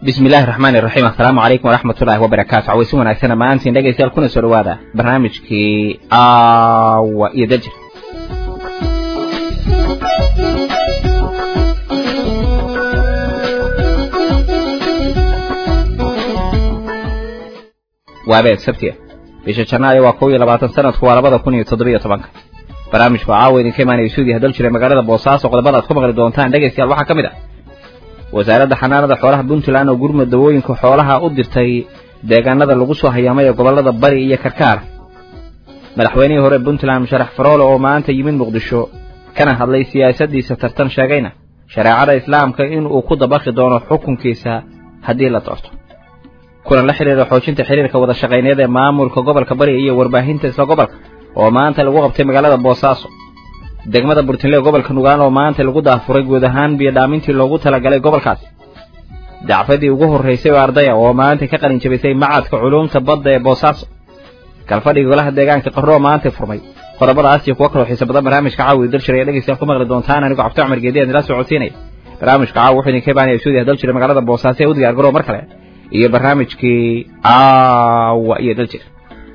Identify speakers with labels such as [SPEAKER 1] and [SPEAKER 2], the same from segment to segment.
[SPEAKER 1] bismi illaahi raxmaani raxiim assalaamu calaykum waraxmatullaahi wabarakaatu cawaysi wanaagsan maantiin dhegaystayaal kuna soo dhawaada barnaamijkii aawa iyo dajir waabeed sabtiya bisha janaayo waa kow iyo labaatan sanadku waa labada kun iyo toddobiyo tobanka barnaamijku caawa idinka imaanaya suudiya hadal jiray magaalada boosaaso qodobada aad ku maqli doontaan dhegaystayaal waxaa ka mid ah wasaaradda xanaanada xoolaha puntland oo gurmud dawooyinka xoolaha u dirtay deegaanada lagu soo hayaamay ee gobollada bari iyo karkaar madaxweynihii hore puntland musharax faroole oo maanta yimid muqdisho kana hadlay siyaasaddiisa tartan sheegayna shareecada islaamka in uu ku dabaqi doono xukunkiisa haddii la doorto kulan la xidhiira xoojinta xiriirka wada shaqayneed ee maamulka gobolka bari iyo warbaahinta isla gobolka oo maanta lagu qabtay magaalada boosaaso degmada burtinle gobolka nugaan oo maanta lagu daafuray guud ahaan biyodhaamintii loogu talagalay gobolkaasi dacfadii ugu horraysay oo ardaya oo maanta ka qalin jabisay macadka culuumta badda ee boosaaso galfadhigii golaha deegaanka qarroo maanta furmay qodobadaas iyo kuwo kaloo xiisa badan barnaamijka caawi dalshir ayaa dhegeystayaal ku maqli doontaan anigoo cabdi cumar geedi aan ila socodsiinaya barnaamijka caawi wuxuu idinka imaanaya suudiya dal jira magaalada boosaaso ee u diyaar garoo mar kale iyo barnaamijkii aawa iyo daljir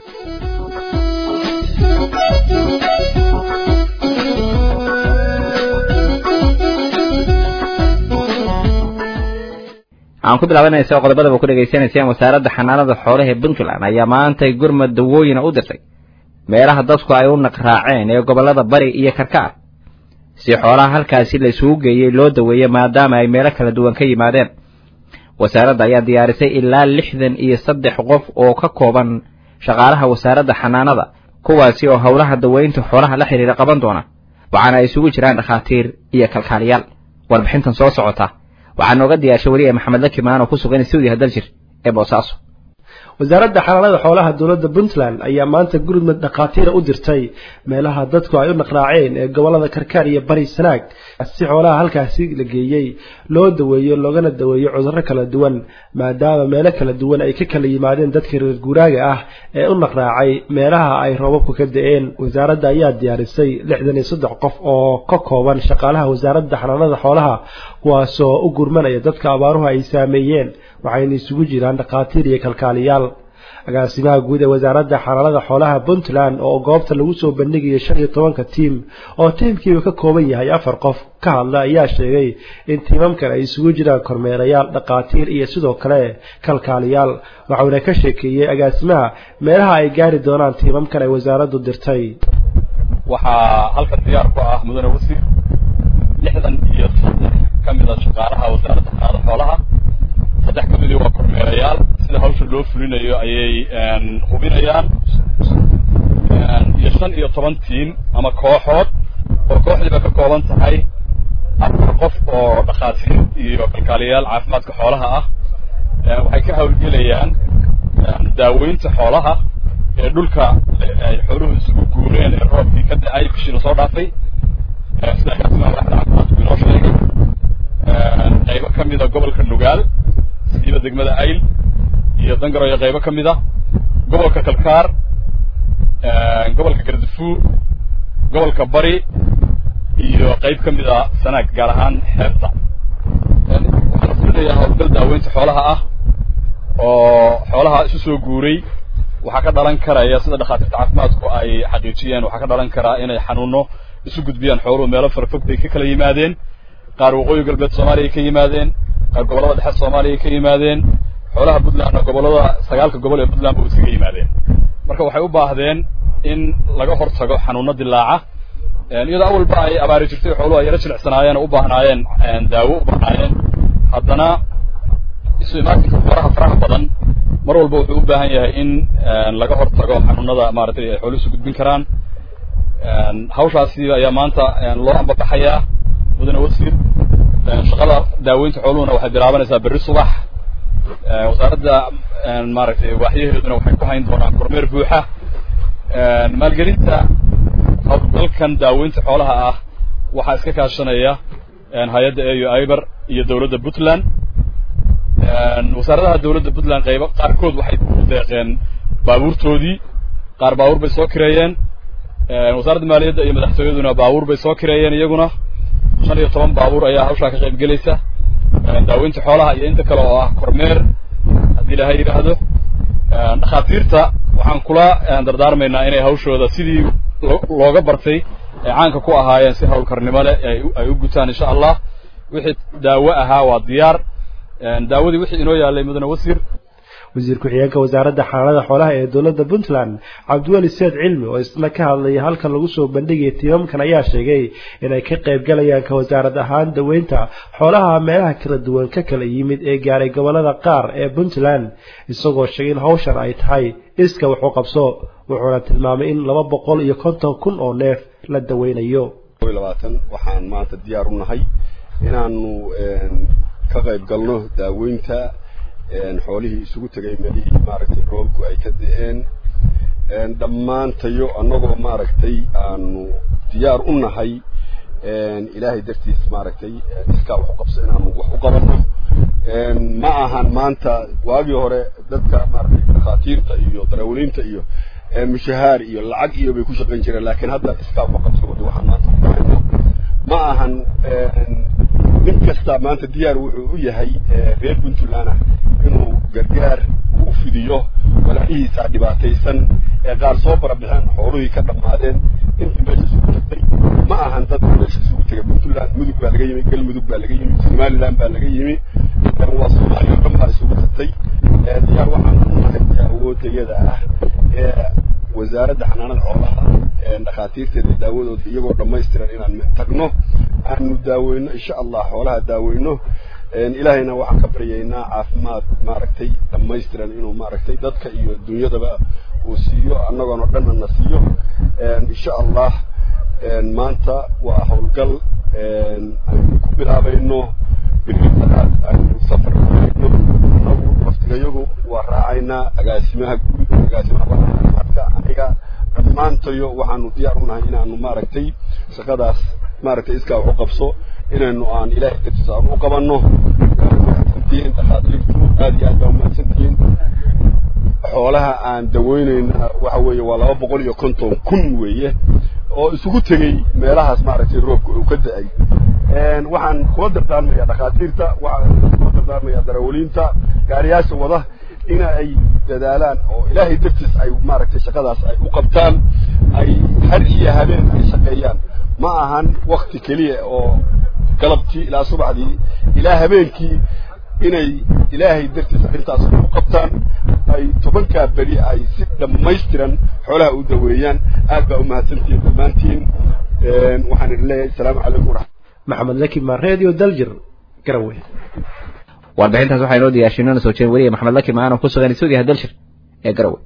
[SPEAKER 1] aan ku bilaabanaysa qodobadaba ku dhegaysanaysaan wasaaradda xanaanada xoolaha ee puntland ayaa maantay gurmad dawooyina u dirtay meelaha dadku ay u naqraaceen ee gobollada bari iyo karkaar si xoolaha halkaasi la isugu geeyey loo daweeyey maadaama ay meelo kala duwan ka yimaadeen wasaaradda ayaa diyaarisay ilaa lixdan iyo saddex qof oo ka kooban shaqaalaha wasaaradda xanaanada kuwaasi oo howlaha daweynta xoolaha la xidhiira qaban doona waxaana ay isugu jiraan dhakhaatiir iyo kalkaaliyaal warbixintan soo socota waxaa nooga diyaarshay weliya maxamed lakimaan oo ku sugan stuudiyaha daljir ee boosaaso
[SPEAKER 2] wasaaradda xanaanada xoolaha dowladda puntland ayaa maanta gurmud dhakhaatiira u dirtay meelaha dadku ay u naqraaceen ee gobollada karkaar iyo bari sanaag si xoolaha halkaasi la geeyey loo daweeyo loogana daweeyo cudurro kala duwan maadaama meelo kala duwan ay ka kala yimaadeen dadka reer guuraaga ah ee u naqraacay meelaha ay roobabku ka da-een wasaaradda ayaa diyaarisay lixdan iyo saddex qof oo ka kooban shaqaalaha wasaaradda xanaanada xoolaha kuwaasoo u gurmanaya dadka abaaruhu ay saameeyeen waxayna isugu jiraan dhakhaatiir iyo kalkaaliyaal agaasimaha guud ee wasaaradda xanaanada xoolaha puntland oo goobta lagu soo bandhigayo shan iyo tobanka tiim oo tiimkiiba ka kooban yahay afar qof ka hadla ayaa sheegay in tiimamkan ay isugu jiraan kormeerayaal dhakhaatiir iyo sidoo kale kalkaaliyaal waxauna ka sheekeeyey agaasimaha meelaha ay gaari doonaan tiimamkan ay wasaaraddu dirtay
[SPEAKER 3] waxaa halkan diyaar ku ah mudane wasiir lixdan iyo saddex ka mid a shaqaalaha wasaaradda xanaanada xoolaha saddex ka midii waa kormeerayaal sida hawsha loo fulinayo ayay hubinayaan iyo shan iyo toban tiim ama kooxood oo kooxdiiba ka kooban tahay afar qof oo dhakhaatiir iyo kalkaaliyayaal caafimaadka xoolaha ah waxay ka hawlgelayaan daaweynta xoolaha ee dhulka ay xooluhu isugu guureen ee roobkii ka da-ay bishiina soo dhaafay sida agaasimaha waaxda caafimaadku inoo sheegay qaybo ka mida gobolka nugaal siiba degmada ayl iyo dangaro iyo qaybo ka mid a gobolka kalkaar gobolka gardafuur gobolka bari iyo qayb ka mid a sanaag gaar ahaan xeebta waxaan fulinayaa howlgal daaweynta xoolaha ah oo xoolaha isu soo guuray waxaa ka dhalan karaya sida dhakhaatiirta caafimaadku ay xaqiijiyeen waxaa ka dhalan karaa inay xanuuno isu gudbiyaan xooluhu meelo farafog bay ka kala yimaadeen qaar waqooyi galbeed soomaaliya ka yimaadeen qaar gobollada dhexe soomaaliya ka yimaadeen xoolaha puntlandna gobollada sagaalka gobol ee puntland ba iskaga yimaadeen marka waxay u baahdeen in laga hortago xanuuno dilaaca iyadoo awalba ay abaari jirtay xooluhu ay yaro jilicsanaayeen oo u baahnaayeen daawo u baahnaayeen haddana isu imaatinka xoolaha faraha badan mar walba wuxuu u baahan yahay in laga hortago xanuunada maaragtay ay xooluhu isu gudbin karaan hawshaasi ayaa maanta loo ambabaxayaa mudane wasiir shaqada daaweynta xooluhuna waxay bilaabanaysaa berri subax wasaaradda maaragtay waaxyaheeduna waxay ku hayn doonaan kormeer buuxa maalgelinta howlgalkan daaweynta xoolaha ah waxaa iska kaashanaya hay-adda au iber iyo dowladda puntland wasaaradaha dowladda puntland qaybo qaarkood waxay ku deeqeen baabuurtoodii qaar baabuur bay soo kireeyeen wasaaradda maaliyadda iyo madaxtooyaduna baabuur bay soo kireeyeen iyaguna shan iyo toban baabuur ayaa hawshaa ka qayb gelaysa daaweynta xoolaha iyo inta kale oo ah kormeer haddii ilaahay yidhaahdo dhakhaatiirta waxaan kula dardaarmaynaa inay hawshooda sidii looga bartay ay caanka ku ahaayeen si hawlkarnimo leh ay u gutaan insha allah wixii daawo ahaa waa diyaar daawadii wixii inoo yaalay mudane wasiir
[SPEAKER 2] wasiir ku-xigeenka wasaaradda xanaanada xoolaha ee dowladda puntland cabdiweli seed cilmi oo isna ka hadlaya halkan lagu soo bandhigaya tiimamkan ayaa sheegay inay ka qayb galayaan ka wasaarad ahaan daweynta xoolaha meelaha kala duwan ka kala yimid ee gaaray gobolada qaar ee puntland isagoo sheegay in hawshan ay tahay iska wax u qabso wuxuuna tilmaamay in laba boqol iyo konton kun oo neef la daweynayo
[SPEAKER 4] labaatan waxaan maanta diyaar u nahay inaanu ka qayb galno daaweynta xoolihii isugu tegay meelihii maaragtay roobku ay ka da-een dhammaantayo annagoo maaragtay aanu diyaar u nahay ilaahay dartiis maaragtay iskaa wax u qabso inaanu wax u qabanno ma ahan maanta waagii hore dadka maaragtay dhakhaatiirta iyo darawaliinta iyo mushahaar iyo lacag iyo bay ku shaqayn jireen laakiin hadda iskaa wax u qabso wada waxaan maanta ku dhahayno ma ahan nin kasta maanta diyaar wuxuu u yahay reer puntland ah inuu gargaar u fidiyo walaalihiisa dhibaataysan ee qaar soo barabixeen xooluhii ka dhammaadeen intii meesha isugu tagtay ma ahan dad meesha isugu tegay puntland mudug baa laga yimi galmudug baa laga yimi somaliland baa laga yimi waa soomaaliya o dhan baa isugu tagtay diyaar waxaan u nahay awoodayada ah ee wasaaradda xanaanada xoolaha dhakhaatiirteeda daawadooda iyagoo dhammaystiran inaan tagno aanu daaweyno insha allah xoolaha daaweyno ilaahayna waxaan ka baryaynaa caafimaad maaragtay dhammaystiran inuu maaragtay dadka iyo dunyadaba uu siiyo annagoona dhanna na siiyo insha allah maanta waa howlgal aynu ku bilaabayno bilibadaad aynu safar kulayno annagu waftigayagu waa raacaynaa agaasimaha guud agaasimaha caafimaadka aniga dhammaantayo waxaanu diyaar u nahay inaanu maaragtay shaqadaas maaragtay iskaa wax u qabso inaynu aan ilaahay dartiisa aan u qabanno mahadsantihiin dhakhaatiirtu aad iyo aad baa umahadsantihiin xoolaha aan daweynayna waxa weeye waa laba boqol iyo konton kun weeye oo isugu tegey meelahaas maaragtay roobka uu ka da-ay waxaan kula dardaarmayaa dhakhaatiirta waxaan kula dardaarmayaa darawaliinta gaariyaasha wada in ay dadaalaan oo ilaahay dartiis ay maaragtay shaqadaas ay u qabtaan ay har iyo habeen ay shaqeeyaan ma ahan wakti keliya oo galabtii ilaa subaxdii ilaa habeenkii inay ilaahay dartiis arrintaas u qabtaan ay tobankaa beri ay si dhammaystiran xoolaha u daweeyaan aad baa umahadsantihiin dhammaantiin waxaan idin leeyahay asalaamu calaykum waraxmat
[SPEAKER 2] maxamed lakimaa radio daljir garowe
[SPEAKER 1] warbixintaas waxaa inoo diyaashay inona soo jeedin weliya maxamed lakim aanoo ku sugan stuudiyaha dalshir ee garowe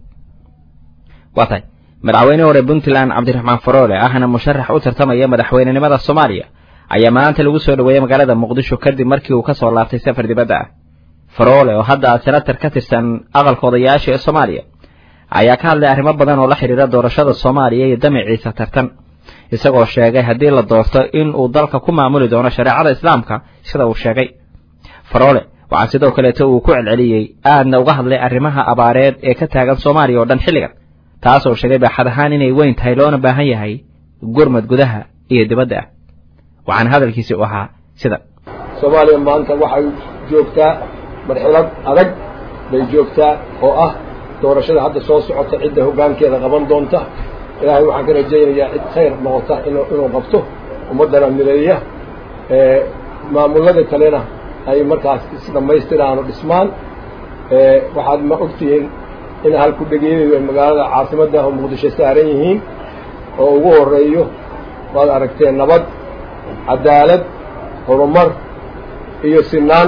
[SPEAKER 1] waa tahay madaxweyne hore puntland cabdiraxmaan faroole ahna musharax u tartamaya madaxweynenimada soomaaliya ayaa maanta lagu soo dhoweeyey magaalada muqdisho kadib markii uu ka soo laabtay safar dibadda ah faroole oo hadda senatar ka tirsan aqalka odayaasha ee soomaaliya ayaa ka hadlay arrimo badan oo la xidhiira doorashada soomaaliya iyo damaciisa tartan isagoo sheegay haddii la doorto in uu dalka ku maamuli doono shareecada islaamka sida uu sheegay faroole waxaa sidoo kaleeto uu ku celceliyey aadna uga hadlay arrimaha abaareed ee ka taagan soomaaliya oo dhan xilligan taasoo sheegay baaxad ahaan inay weyn tahay loona baahan yahay gurmad gudaha iyo dibadda ah waxaana hadalkiisi u ahaa sida
[SPEAKER 5] soomaaliya maanta waxay joogtaa marxilad adag bay joogtaa oo ah doorashada hadda soo socota cidda hoggaankeeda qaban doonta ilaahay waxaan ka rajaynayaa cid khayr noqota inuu inuu qabto ummaddana mideeya maamullada kalena ay markaas isdhammaystiraan oo dhismaan waxaad ma ogtihiin in halku dhegeedayo ay magaalada caasimadda oo muqdisho saaran yihiin oo ugu horeeyo waad aragteen nabad cadaalad horumar iyo sinaan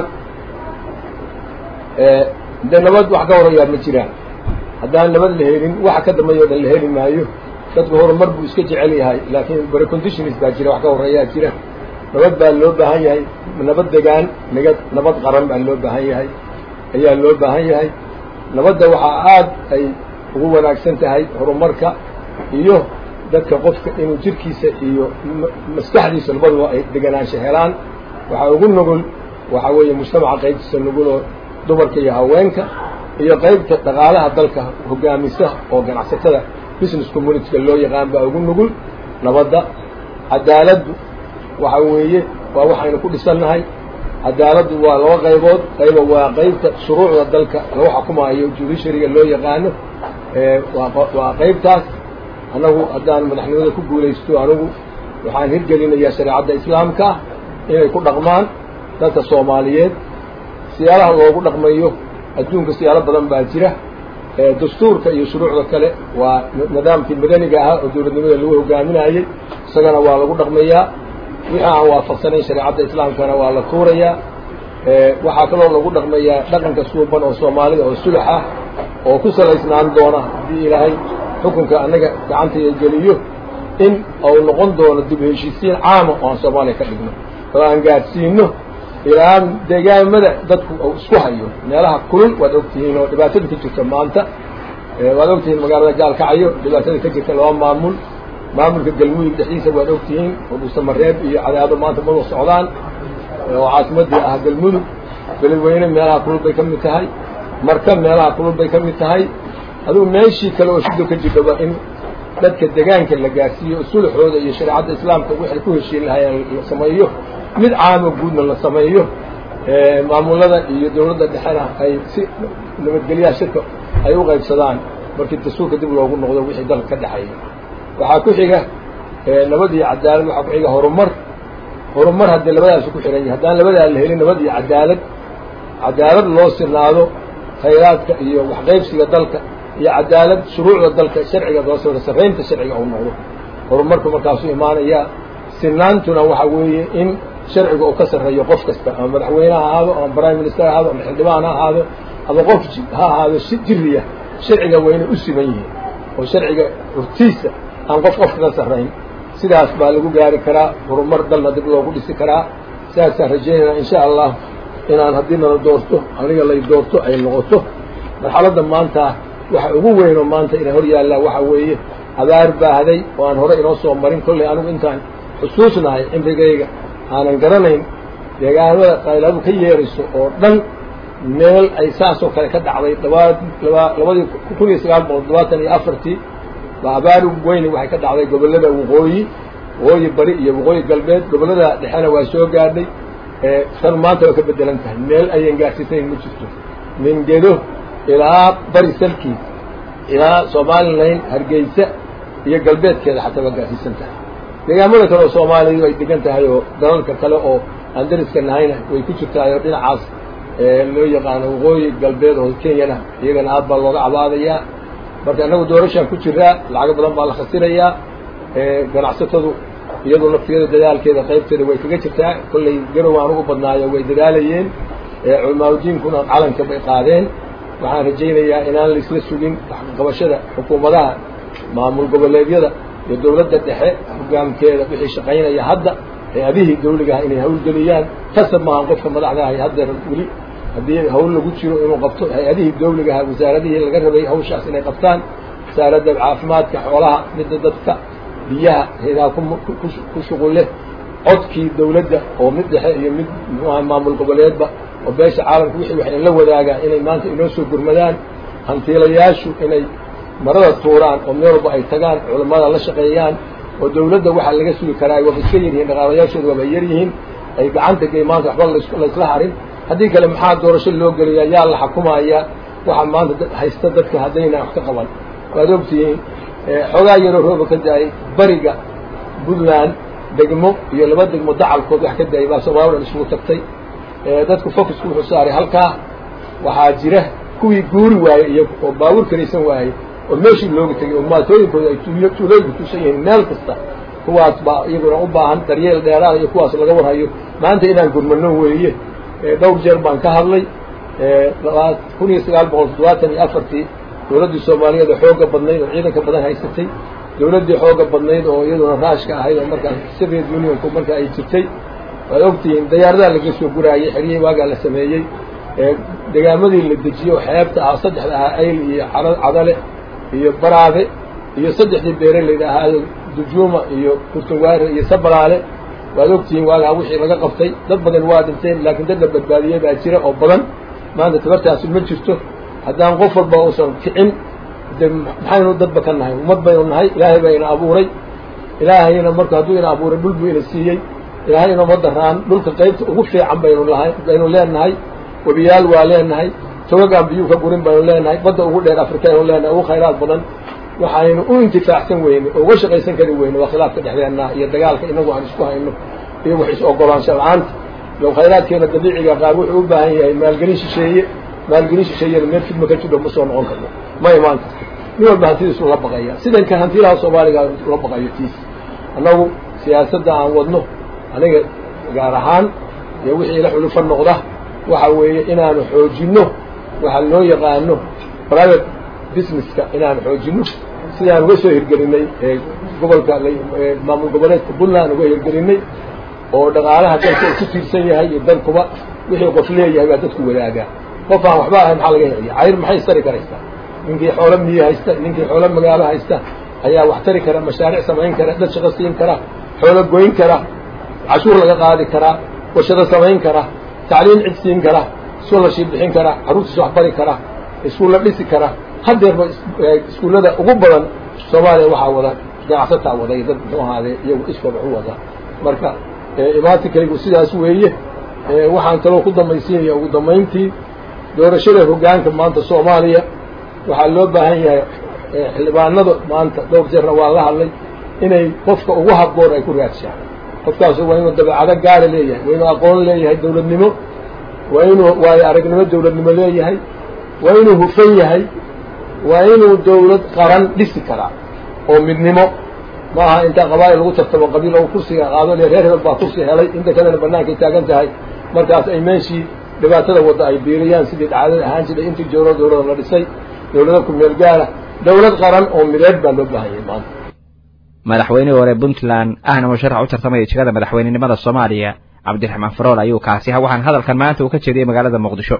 [SPEAKER 5] de nabad wax ka horeeyaa ma jiraan haddaan nabad la helin waxa ka dambeeyo dhan la heli maayo dadku horumar buu iska jecel yahay laakiin preconditions baa jira wax ka horeeyaa jira nabad baa loo baahan yahay nabad degaan nagad nabad qaran baa loo baahan yahay ayaa loo baahan yahay nabadda waxaa aad ay ugu wanaagsan tahay horumarka iyo dadka qofka inuu jirkiisa iyo maskaxdiisa labaduba ay deganaansho helaan waxaa ugu nugul waxaa weeye mujtamaca qaybtiisa nuguloo dumarka iyo haweenka iyo qaybta dhaqaalaha dalka hoggaamisa oo ganacsatada business communityka loo yaqaan baa ugu nugul nabadda cadaaladdu waxa weeye waa waxaynu ku dhisannahay cadaaladdu waa laba qaybood qayba waa qaybta shuruucda dalka lagu xukumaayo judishariga loo yaqaano waa qaybtaas annagu haddaan madaxnimada ku guulaysto anigu waxaan hirgelinayaa shareecadda islaamka inay ku dhaqmaan dadka soomaaliyeed siyaalaha loogu dhaqmayo adduunka siyaalo badan baa jira dastuurka iyo shuruucda kale waa nidaamkii madaniga ahaa oo dowladnimada lagu hogaaminayey isagana waa lagu dhaqmayaa wixii aan waafaqsanayn shareecadda islaamkana waa la tuurayaa waxaa kaloo lagu dhaqmayaa dhaqanka suuban oo soomaalida oo sulax ah oo ku salaysnaan doona haddii ilaahay xukunka annaga gacantaya geliyo in uu noqon doono dib heshiisiin caama oo aan soomaaliya ka dhigno oo aan gaadhsiino ilaa deegaamada dadku uu isku hayo meelaha kulul waad ogtihiin oo dhibaatada ka jirta maanta waad ogtihiin magaalada gaalkacyo dhibaatada ka jirta laba maamul maamulka galmudug dhexdiisa waad ogtihiin oo dhuusamareeb iyo cadaado maanta mada socdaan oo caasimadii ah galmudug beledweyne meelaha kulul bay ka mid tahay marka meelaha kulul bay ka mid tahay adugu meeshii kale oo shido ka jirdhaba in dadka degaanka la gaarsiiyo sulaxooda iyo shareecadda islaamka waxay ku heshiin lahayeen la sameeyo mid caamo guudna la sameeyo maamulada iyo dawladda dhexena ay si nabadgelyaha shirka ay u qaybsadaan markii dastuurka dib loogu noqdo wixii dalka ka dhexeeya waxaa ku xiga nabad iyo cadaalad waxaa ku xiga horumar horumar haddii labadaasu ku xihan yahay haddaan labadaa la helin nabad iyo cadaalad cadaalad loo sinaado khayraadka iyo waxqaybsiga dalka iyo cadaalad shuruucda dalka sharciga doosooda sarraynta sharciga uu noqdo horumarku markaasuu imaanayaa sinaantuna waxa weeye in sharciga uu ka sarreeyo qof kasta ama madaxweyne ha ahaado ama prime minister ha ahaado ama xildhibaan ha ahaado ama qof ha ahaado si jiriya sharciga waa inay u siman yihiin oo sharciga hortiisa aan qof qof kaga sarrayn sidaas baa lagu gaari karaa horumar dalna dib loogu dhisi karaa sidaasaan rajaynayna insha allah inaan haddii nala doorto aniga lay doorto ay noqoto marxaladda maanta waxa ugu weynoo maanta ina hor yaallaa waxa weeye abaar baahday oo aan hore inoo soo marin kollay anigu intaan xusuusnahay cimrigayga aanan garanayn deegaanada qayladu ka yeerayso oo dhan meel ay saasoo kale ka dhacday labaa laba labadii kun iyo sagaal boqol todobaatan iyo afartii baa abaar weyni waxay ka dhacday gobollada waqooyi waqooyi bari iyo waqooyi galbeed gobollada dhexena waa soo gaadhay tan maanta waa ka bedelan tahay meel ayan gaarsiisayn ma jirto mingedo ilaa bari salkiis ilaa somalilan hargeysa iyo galbeedkeeda xataa waa gaarsiisan tahay deegaamada kale oo soomaaliya ay degan tahay oo dalalka kale oo aan dariska nahayna way ku jirtaay oo dhinacaas loo yaqaano waqooyi galbeed oo kenyana iyagana aad baa looga cabaadayaa marka annagu doorashaan ku jiraa lacago badan baa la khasirayaa ganacsatadu iyadoo laftigeeda dadaalkeeda qaybteeda way kaga jirtaa kollay garow aan ugu badnaayo way dadaalayeen culamaauddiinkuna calanka bay qaadeen waxaan rajaynayaa inaan laisla sugin waxqabashada xukuumadaha maamul goboleedyada iyo dawladda dhexe hogaamkeeda wixii shaqaynaya hadda hay-adihii dawligaha inay hawlgeliyaan kasab maahan qofka madaxda ahay haddeer weli haddii hawl lagu jiro inuu qabto hay-adihii dawligaha wasaaradihii laga rabay hawshaas inay qabtaan wasaaradda caafimaadka xoolaha midda dadka biyaha hayadaha ku shuqul leh codkii dawladda oo mid dhexe iyo mid muxuaha maamul goboleedba oo beesha caalamka wixii waxay la wadaagaan inay maanta inoo soo gurmadaan hantiilayaashu inay marada tuuraan oo meel walba ay tagaan culammada la shaqeeyaan oo dawladda waxaa laga sugi karaa waaba iska yaryihiin dhaqaalayaashooda waaba yaryihiin ay gacanta gey maanta waxba laysla harin haddii kale maxaa doorasho loo geliyaa yaa la xukumayaa waxaa maanta haysta dadka haddayna wax ka qaban waad ogtihiin xoogaa yaroo rooba ka da-ay bariga puntland degmo iyo laba degmo dacalkood wax ka da-ay baa soomaalida dhan isugu tagtay dadku focusku wuxuu saaray halkaa waxaa jira kuwii guuri waayey iyo oo baabuur karaysan waayey oo meeshii looga tegay oo maatooyinkooda ay tuulooyinku tusan yihiin meel kasta kuwaas baa iyaguna u baahan daryeel dheeraada iyo kuwaas laga warhayo maanta inaan gurmano weeye dhowr jeer baan ka hadlay kun iyo sagaal boqol toddobaatan iyo afartii dawladdii soomaaliyeed oo xooga badnayd oo ciidanka badan haysatay dawladdii xooga badnayd oo iyaduna raashka ahayd oo markaas soviet unionku marka ay jirtay waad ogtihiin dayaaradaha laga soo guraayey xeryihii waagaa la sameeyey degaamadii la dejiyo xeebta ah saddexda ahaa ayl iyo cadale iyo baraade iyo saddexdii beereleyda ahaa dujuuma iyo kurtunwaare iyo sabalaale waad ogtihiin waagaa wixii laga qabtay dad badan waa dhinteen laakiin dad la badbaadiyey baa jira oo badan maanta tabartaasi ma jirto haddaan qof walba uusan kicin de maxaynu dadba ka nahay ummad baynu nahay ilaahay baa ina abuuray ilaahayna marka hadduu ina abuuray dhul buu ina siiyey ilaahay inoma daraan dhulka qaybta ugu fiican baynu lahay baynu leenahay webiyaal waa leenahay togagaan biyuu ka gurin baynu leenahay badda ugu dheer afrika aynu leenahay ugu khayraad badan waxaynu u intifaacsan weyne oo uga shaqaysan kari weyne waa khilaafka dhexdeenna iyo dagaalka inagu aan isku hayno iyo wax is-ogolaansha la-aanta low khayraadkeena dabiiciga qaar wuxuu u baahan yahay maalgelin shisheeye maalgelin shisheeyada meel fidma ka jidho ma soo noqon karno ma imaan karto nin walba hantidiisu la baqaya sidanka hantilaha soomaaliga la baqayo tiis annagu siyaasadda aan wadno aniga gaar ahaan iyo wixii la xulufo noqda waxa weeye inaanu xoojinno waxa loo yaqaano private businesska inaanu xoojinno sidaan uga soo hirgelinay ee gobolka maamul goboleedka puntland uga hirgelinay oo dhaqaalaha dalka uu ku tiirsan yahay iyo dalkuba wixii qof leeyahay baa dadku wadaagaa qof aan waxba ahayn maxaa laga helaya cayr maxay istari karaysaa ninkii xoolo miyi haysta ninkii xoolo magaalo haysta ayaa wax tari kara mashaariic samayn kara dad shaqo siin kara xoolo goyn kara cashuur laga qaadi karaa warshado samayn kara tacliim cid siin kara scholarship bixin kara carruurtiis wax bari kara iskuulla dhisi kara haddeerba iskuullada ugu badan soomaaliya waxaa wada ganacsataa waday dad muxuu ahaadee iyagu iskood wax u wada marka imaatinkaygu sidaas weeye waxaan kaloo ku dambaysiinaya ugu dambayntii doorashada hoggaanka maanta soomaaliya waxaa loo baahan yahay xildhibaanada maanta dhowr jeerna waa la hadlay inay qofka ugu habboon ay ku raadshaan qofkaasu waa inuu dabeecado gaara leeyahay waa inuu aqoon leeyahay dawladnimo waa inuu waayo aragnimo dawladnimo leeyahay waa inuu hufan yahay waa inuu dawlad qaran dhisi karaa oo midnimo ma aha intaa qabaa'il lagu tartamo qabiil oo kursiga qaado le reer hebel baa kursi helay inta kalena bannaankay taagan tahay markaas ay meeshii dhibaatada wadda ay biiriyaan sidii dhacdada ahaan jiray intii jooro dawlada la dhisay dawlada ku meel gaara dawlad qaran oo mideed baa loo baahanyay maanta
[SPEAKER 1] madaxweynihii hore puntland ahna musharax u tartamaya jegada madaxweynenimada soomaaliya cabdiraxmaan farool ayuu kaasi ha waxaan hadalkan maanta uu ka jeediyey magaalada muqdisho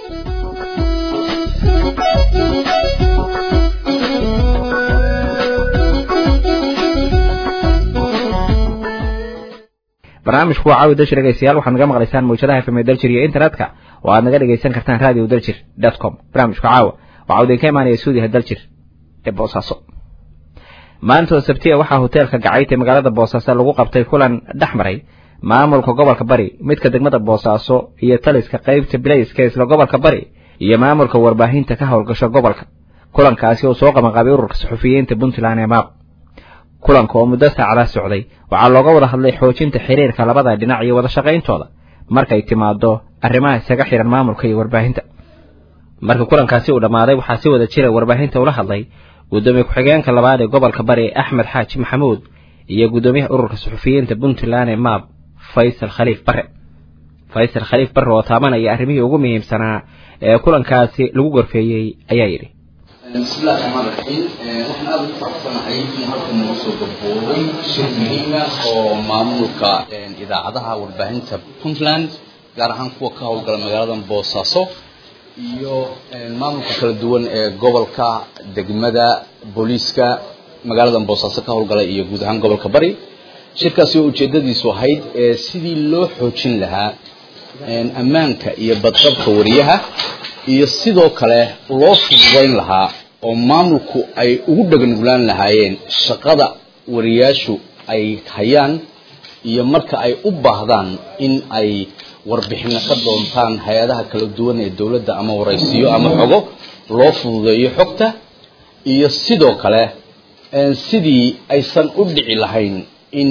[SPEAKER 1] barnaamijku waa caawi daljir dhegeystayaal waxaad naga maqlaysaan mawjadaha fm daljir iyo internetka oo aad naga dhegaysan kartaan radio daljir dot com barnaamijku caawa waxaa idinka imaanaya suudiha daljir ee boosaaso maanta oo sabtiya waxaa hoteelka gacayt ee magaalada boosaaso lagu qabtay kulan dhex maray maamulka gobolka bari midka degmada boosaaso iyo taliska qaybta bilayska isla gobolka bari iyo maamulka warbaahinta ka howlgasho gobolka kulankaasi oo soo qabanqaabay ururka suxufiyiinta puntland ee maaq kulanka oo muddo saacada socday waxaa looga wada hadlay xoojinta xiriirka labada dhinac iyo wada shaqayntooda markay timaado arrimaha isaga xihan maamulka iyo warbaahinta marka kulankaasi uu dhammaaday waxaa si wada jira warbaahinta ula hadlay guddoomiye ku-xigeenka labaad ee gobolka bari axmed xaaji maxamuud iyo guddoomiyaha ururka suxufiyiinta puntland ee maab faysal khaliif bare faysal khaliif bare oo taabanaya arrimihii ugu muhiimsanaa ee kulankaasi lagu gorfeeyey ayaa yidhi
[SPEAKER 6] bismillahi raxmaan raxiim waxaan aada ugu faraxsanahay in halkan nagu soo gabooday shir muhiima oo maamulka idaacadaha warbaahinta puntland gaar ahaan kuwa ka howlgala magaalada boosaaso iyo maamulka kala duwan ee gobolka degmada booliiska magaalada boosaaso ka howlgala iyo guud ahaan gobolka bari shirkaasi oo ujeedadiisu ahayd sidii loo xoojin lahaa ammaanka iyo badqabka wariyaha iyo sidoo kale loo fududayn lahaa oo maamulku ay ugu dhaganuglaan lahaayeen shaqada wariyaashu ay hayaan iyo marka ay u baahdaan in ay warbixino ka doontaan hay-adaha kala duwan ee dowladda ama waraysiyo ama xogo loo fududeeyo xogta iyo sidoo kale sidii aysan u dhici lahayn in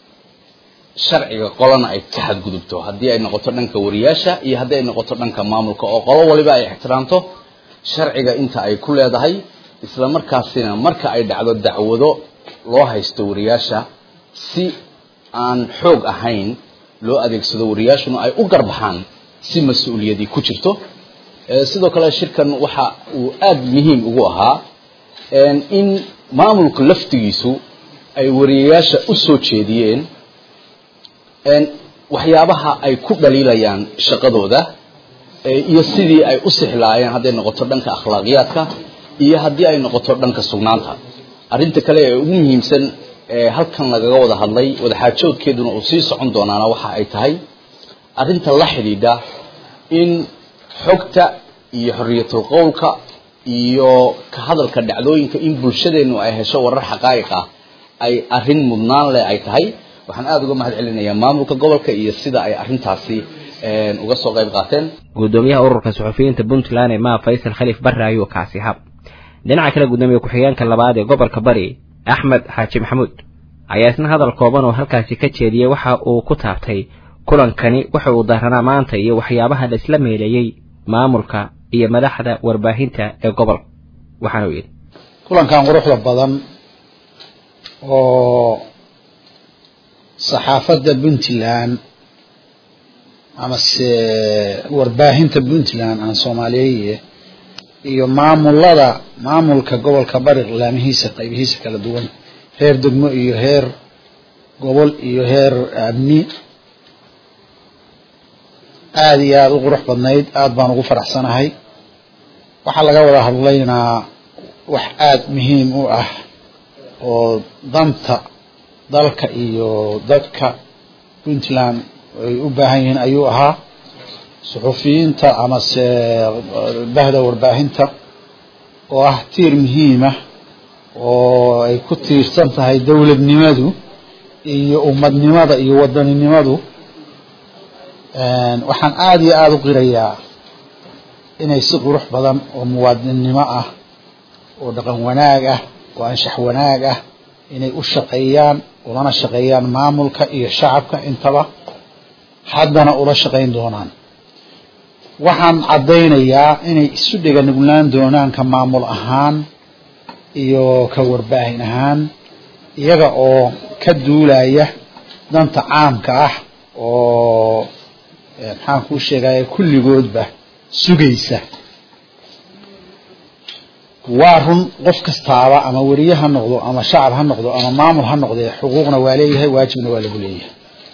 [SPEAKER 6] sharciga qolana ay ka xadgudubto haddii ay noqoto dhanka wariyaasha iyo haddii ay noqoto dhanka maamulka oo qolo waliba ay ixtiraamto sharciga inta ay ku leedahay isla markaasina marka ay dhacdo dacwado loo haysto wariyaasha si aan xoog ahayn loo adeegsado wariyaashuna ay u garbaxaan si mas-uuliyadii ku jirto sidoo kale shirkan waxa uu aada muhiim ugu ahaa in maamulka laftigiisu ay wariyayaasha u soo jeediyeen waxyaabaha ay ku dhaliilayaan shaqadooda iyo sidii ay u sixlaayeen hadday noqoto dhanka akhlaaqiyaadka iyo haddii ay noqoto dhanka sugnaanta arrinta kale ee ugu muhiimsan ee halkan lagaga wada hadlay wadaxaajoodkeeduna uu sii socon doonaana waxa ay tahay arrinta la xidhiidha in xogta iyo xorriyatul qowlka iyo ka hadalka dhacdooyinka in bulshadeennu ay hesho warar xaqaa'iq ah ay arrin mudnaan leh ay tahay waxaan aada uga mahad celinayaa maamulka gobolka iyo sida ay arrintaasi uga soo qayb qaateen
[SPEAKER 1] gudoomiyaha ururka suxufiyiinta puntland ee maa faysal khaliif barre ayuu kaasi hab dhinaca kale gudoomiye ku-xigeenka labaad ee gobolka bari axmed xaaji maxamuud ayaa isna hadal kooban oo halkaasi ka jeediyey waxa uu ku taabtay kulankani waxa uu daranaa maanta iyo waxyaabaha la isla meeleeyey maamulka iyo madaxda warbaahinta ee gobolka waxaana uu yidhi
[SPEAKER 7] kulankan quruxda badan oo saxaafadda puntland amase warbaahinta puntland aan soomaaliyeeye iyo maamulada maamulka gobolka bari laamihiisa qaybihiisa kala duwan heer degmo iyo heer gobol iyo heer amni aada iyo aada u qurux badnayd aada baan ugu faraxsanahay waxaa laga wada hadlaynaa wax aada muhiim u ah oo danta dalka iyo dadka puntland ay u baahan yihiin ayuu ahaa suxufiyiinta amase bahda warbaahinta oo ah tiir muhiima oo ay ku tiirsan tahay dowladnimadu iyo ummadnimada iyo wadaninimadu waxaan aada iyo aada u qirayaa inay si qurux badan oo muwaadinnimo ah oo dhaqan wanaag ah oo anshax wanaag ah inay u shaqeeyaan ulana shaqeeyaan maamulka iyo shacabka intaba haddana ula shaqayn doonaan waxaan caddaynayaa inay isu dhega nuglaan doonaan ka maamul ahaan iyo ka warbaahin ahaan iyaga oo ka duulaya danta caamka ah oo maxaan kuu sheegaya kulligoodba sugaysa waa run qof kastaaba ama weriye ha noqdo ama shacab ha noqdo ama maamul ha noqdee xuquuqna waa leeyahay waajibna waa lagu leeyahay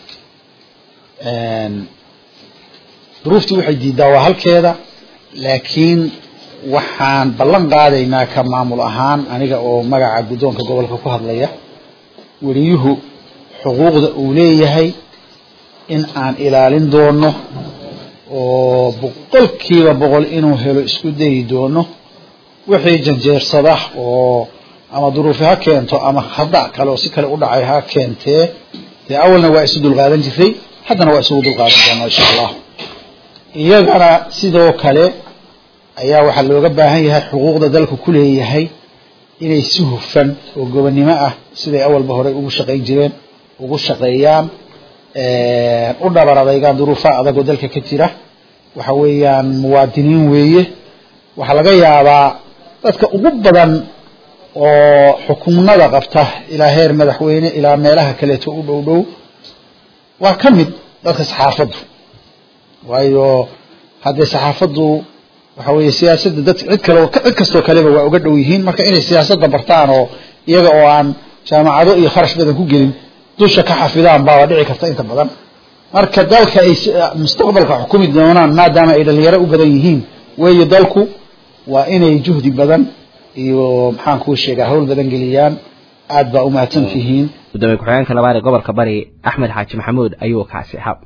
[SPEAKER 7] duruuftu waxay diidaa waa halkeeda laakiin waxaan ballan qaadaynaa ka maamul ahaan aniga oo magaca guddoonka gobolka ku hadlaya weriyuhu xuquuqda uu leeyahay in aan ilaalin doono oo boqolkiiba boqol inuu helo isku dayi doono wixii janjeersada oo ama duruufi ha keento ama hada kale oo si kale u dhacay ha keentee dee awalna waa isu dulqaadan jiray haddana waa isugu dulqaadan doonaa insha allah iyagana sidoo kale ayaa waxaa looga baahan yahay xuquuqda dalku ku leeyahay inay si hufan oo gobonnimo ah siday awalba horey ugu shaqayn jireen ugu shaqeeyaan u dhabar adaygaan duruufaha adag oo dalka ka jira waxa weeyaan muwaadiniin weeye waxaa laga yaabaa dadka ugu badan oo xukumnada qabta ilaa heer madaxweyne ilaa meelaha kaleeto u dhow dhow waa ka mid dadka saxaafaddu waayo haddee saxaafaddu waxa weeye siyaasadda dad cid kale cid kastoo kaleba waa uga dhow yihiin marka inay siyaasadda bartaan oo iyaga oo aan jaamacado iyo kharash badan ku gelin dusha ka xafidaan baaba dhici karta inta badan marka dalka ay mustaqbalka xukumi doonaan maadaama ay dhalinyaro u badan yihiin weeye dalku waa inay juhdi badan iyo maxaan kuu sheegaa hawl badan geliyaan aad baa umahadsan tihiin
[SPEAKER 1] gudoomiye ku-xigeenka labaad ee gobolka bari axmed xaaji maxamuud ayuu kaasi hab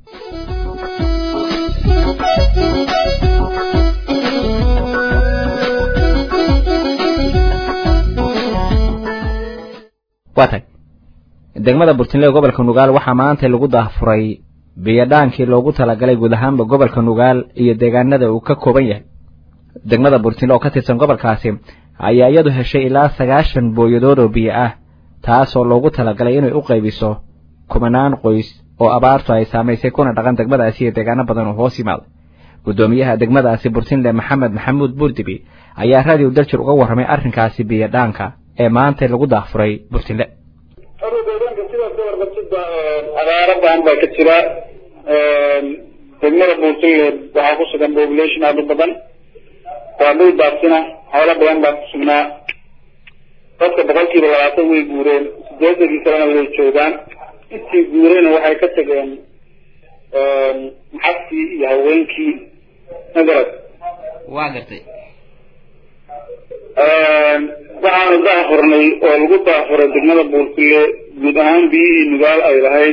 [SPEAKER 1] waa tag degmada burtinle ee gobolka nugaal waxaa maanta lagu daafuray biyadhaankii loogu talagalay guud ahaanba gobolka nugaal iyo deegaanada uu ka kooban yahay degmada burtinle oo ka tirsan gobolkaasi ayaa iyadu heshay ilaa sagaashan booyadood oo biyo ah taasoo loogu talagalay inay u qaybiso kumanaan qoys oo abaartu ay saamaysay kuna dhaqan degmadaasi iyo deegaano badan oo hoos yimaada guddoomiyaha degmadaasi burtinle maxamed maxamuud buurdibi ayaa radio daljir uga warramay arrinkaasi biyadhaanka ee maanta lagu daafuray burtinle
[SPEAKER 8] deegaanka sidaas ka warqabtidba abaaro badan baa ka jira degmada buurtinle waxaa ku sugan population aada u badan waa dhul baasina xoolo badan baa ku sugnaa dadka boqolkiiba labaatan way guureen sideedankii kalena way joogaan intii guureyna waxay ka tageen maxabkii iyo haweenkii magarad
[SPEAKER 1] waa gartay
[SPEAKER 8] waxaanu daafurnay oo lagu daafuray degmada buurtile guud ahaan biyihii nugaal ay lahayd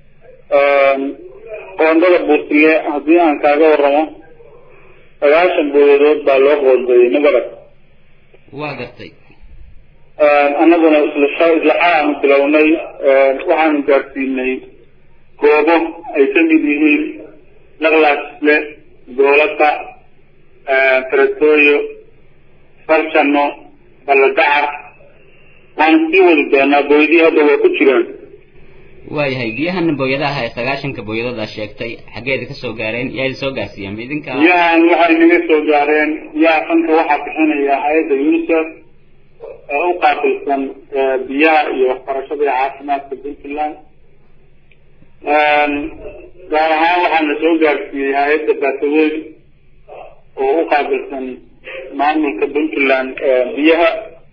[SPEAKER 8] qoondada buurtile haddii aan kaaga waramo sagaashan booyadood baa loo qoondeeyey magarad
[SPEAKER 1] waa gartay
[SPEAKER 8] annaguna isla isla xalaanu bilownay waxaanu gaadsiinay goobo ay ka mid yihiin laqlaasle goolata faratooyo farjano balladacar waanu sii wadi doonaa booydii hadda waa ku jiraan
[SPEAKER 9] waayahay biyahan booyadaha ee sagaashanka booyadada sheegtay xaggeeda ka soo gaareen yaa idin soo gaarsiiyeen ma idinka
[SPEAKER 8] biyahan waxay naga soo gaareen biyaha fanka waxaa bixinaya hay-adda unicef ee u qaabilsan biyaha iyo waxbarashada iyo caafimaadka puntland gaar ahaan waxaa na soo gaarsiiyey hay-adda baataweyn oo u qaabilsan maamulka puntland biyaha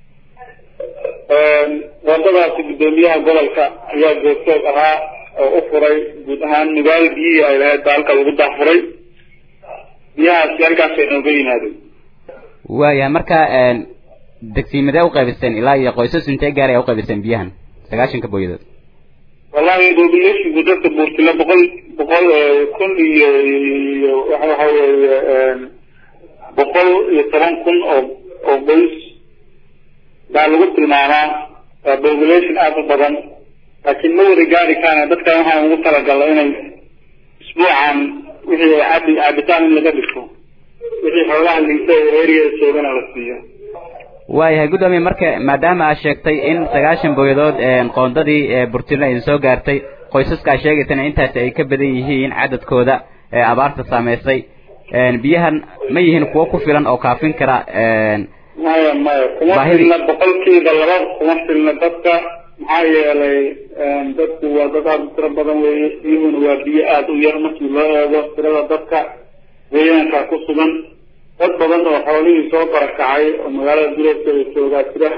[SPEAKER 8] wadadaasi guddoomiyaha gobolka ayaa goobtoog ahaa oo u furay guud ahaan nugaal biyihii ay lahayd baa halka lagu daafuray biyahaasi halkaasay nooga yimaadeen
[SPEAKER 9] waayahay marka degsiimadee u qaybiseen ilaa iyo qoysas intee gaar ay u qaybiseen biyahan sagaashanka booyadood
[SPEAKER 8] wallahi populationku dadka buurtila boqol boqol kun iyo iyo waxa weeye boqol iyo toban kun oo oo qoys baa lagu tilmaamaa waa population aada u badan laakiin ma wada gaari kaana dadkan waxaan ugu talagalnay inay isbuucan wixii cabi cabitaan in laga dhigto wixii xoolaha liisa ee eriyada joogana la siiyo
[SPEAKER 9] waayahay guddoomiye marka maadaama aad sheegtay in sagaashan booyadood qoondadii burtino idin soo gaartay qoysaska aad sheegaysana intaasi ay ka badan yihiin cadadkooda ee abaarta saameysay biyahan ma yihiin kuwo ku filan oo kaafin kara
[SPEAKER 8] maya maya kuma filna boqolkiiba laba kuma filna dadka maxaa yeelay dadku waa dad aada u tiro badan weeye biyuhuna waa biyo aada u yar markii loo eego tirada dadka deegaanka ku sugan dad badan oo xoolihii soo barakacay oo magaalada duleedkeeda joogaa jira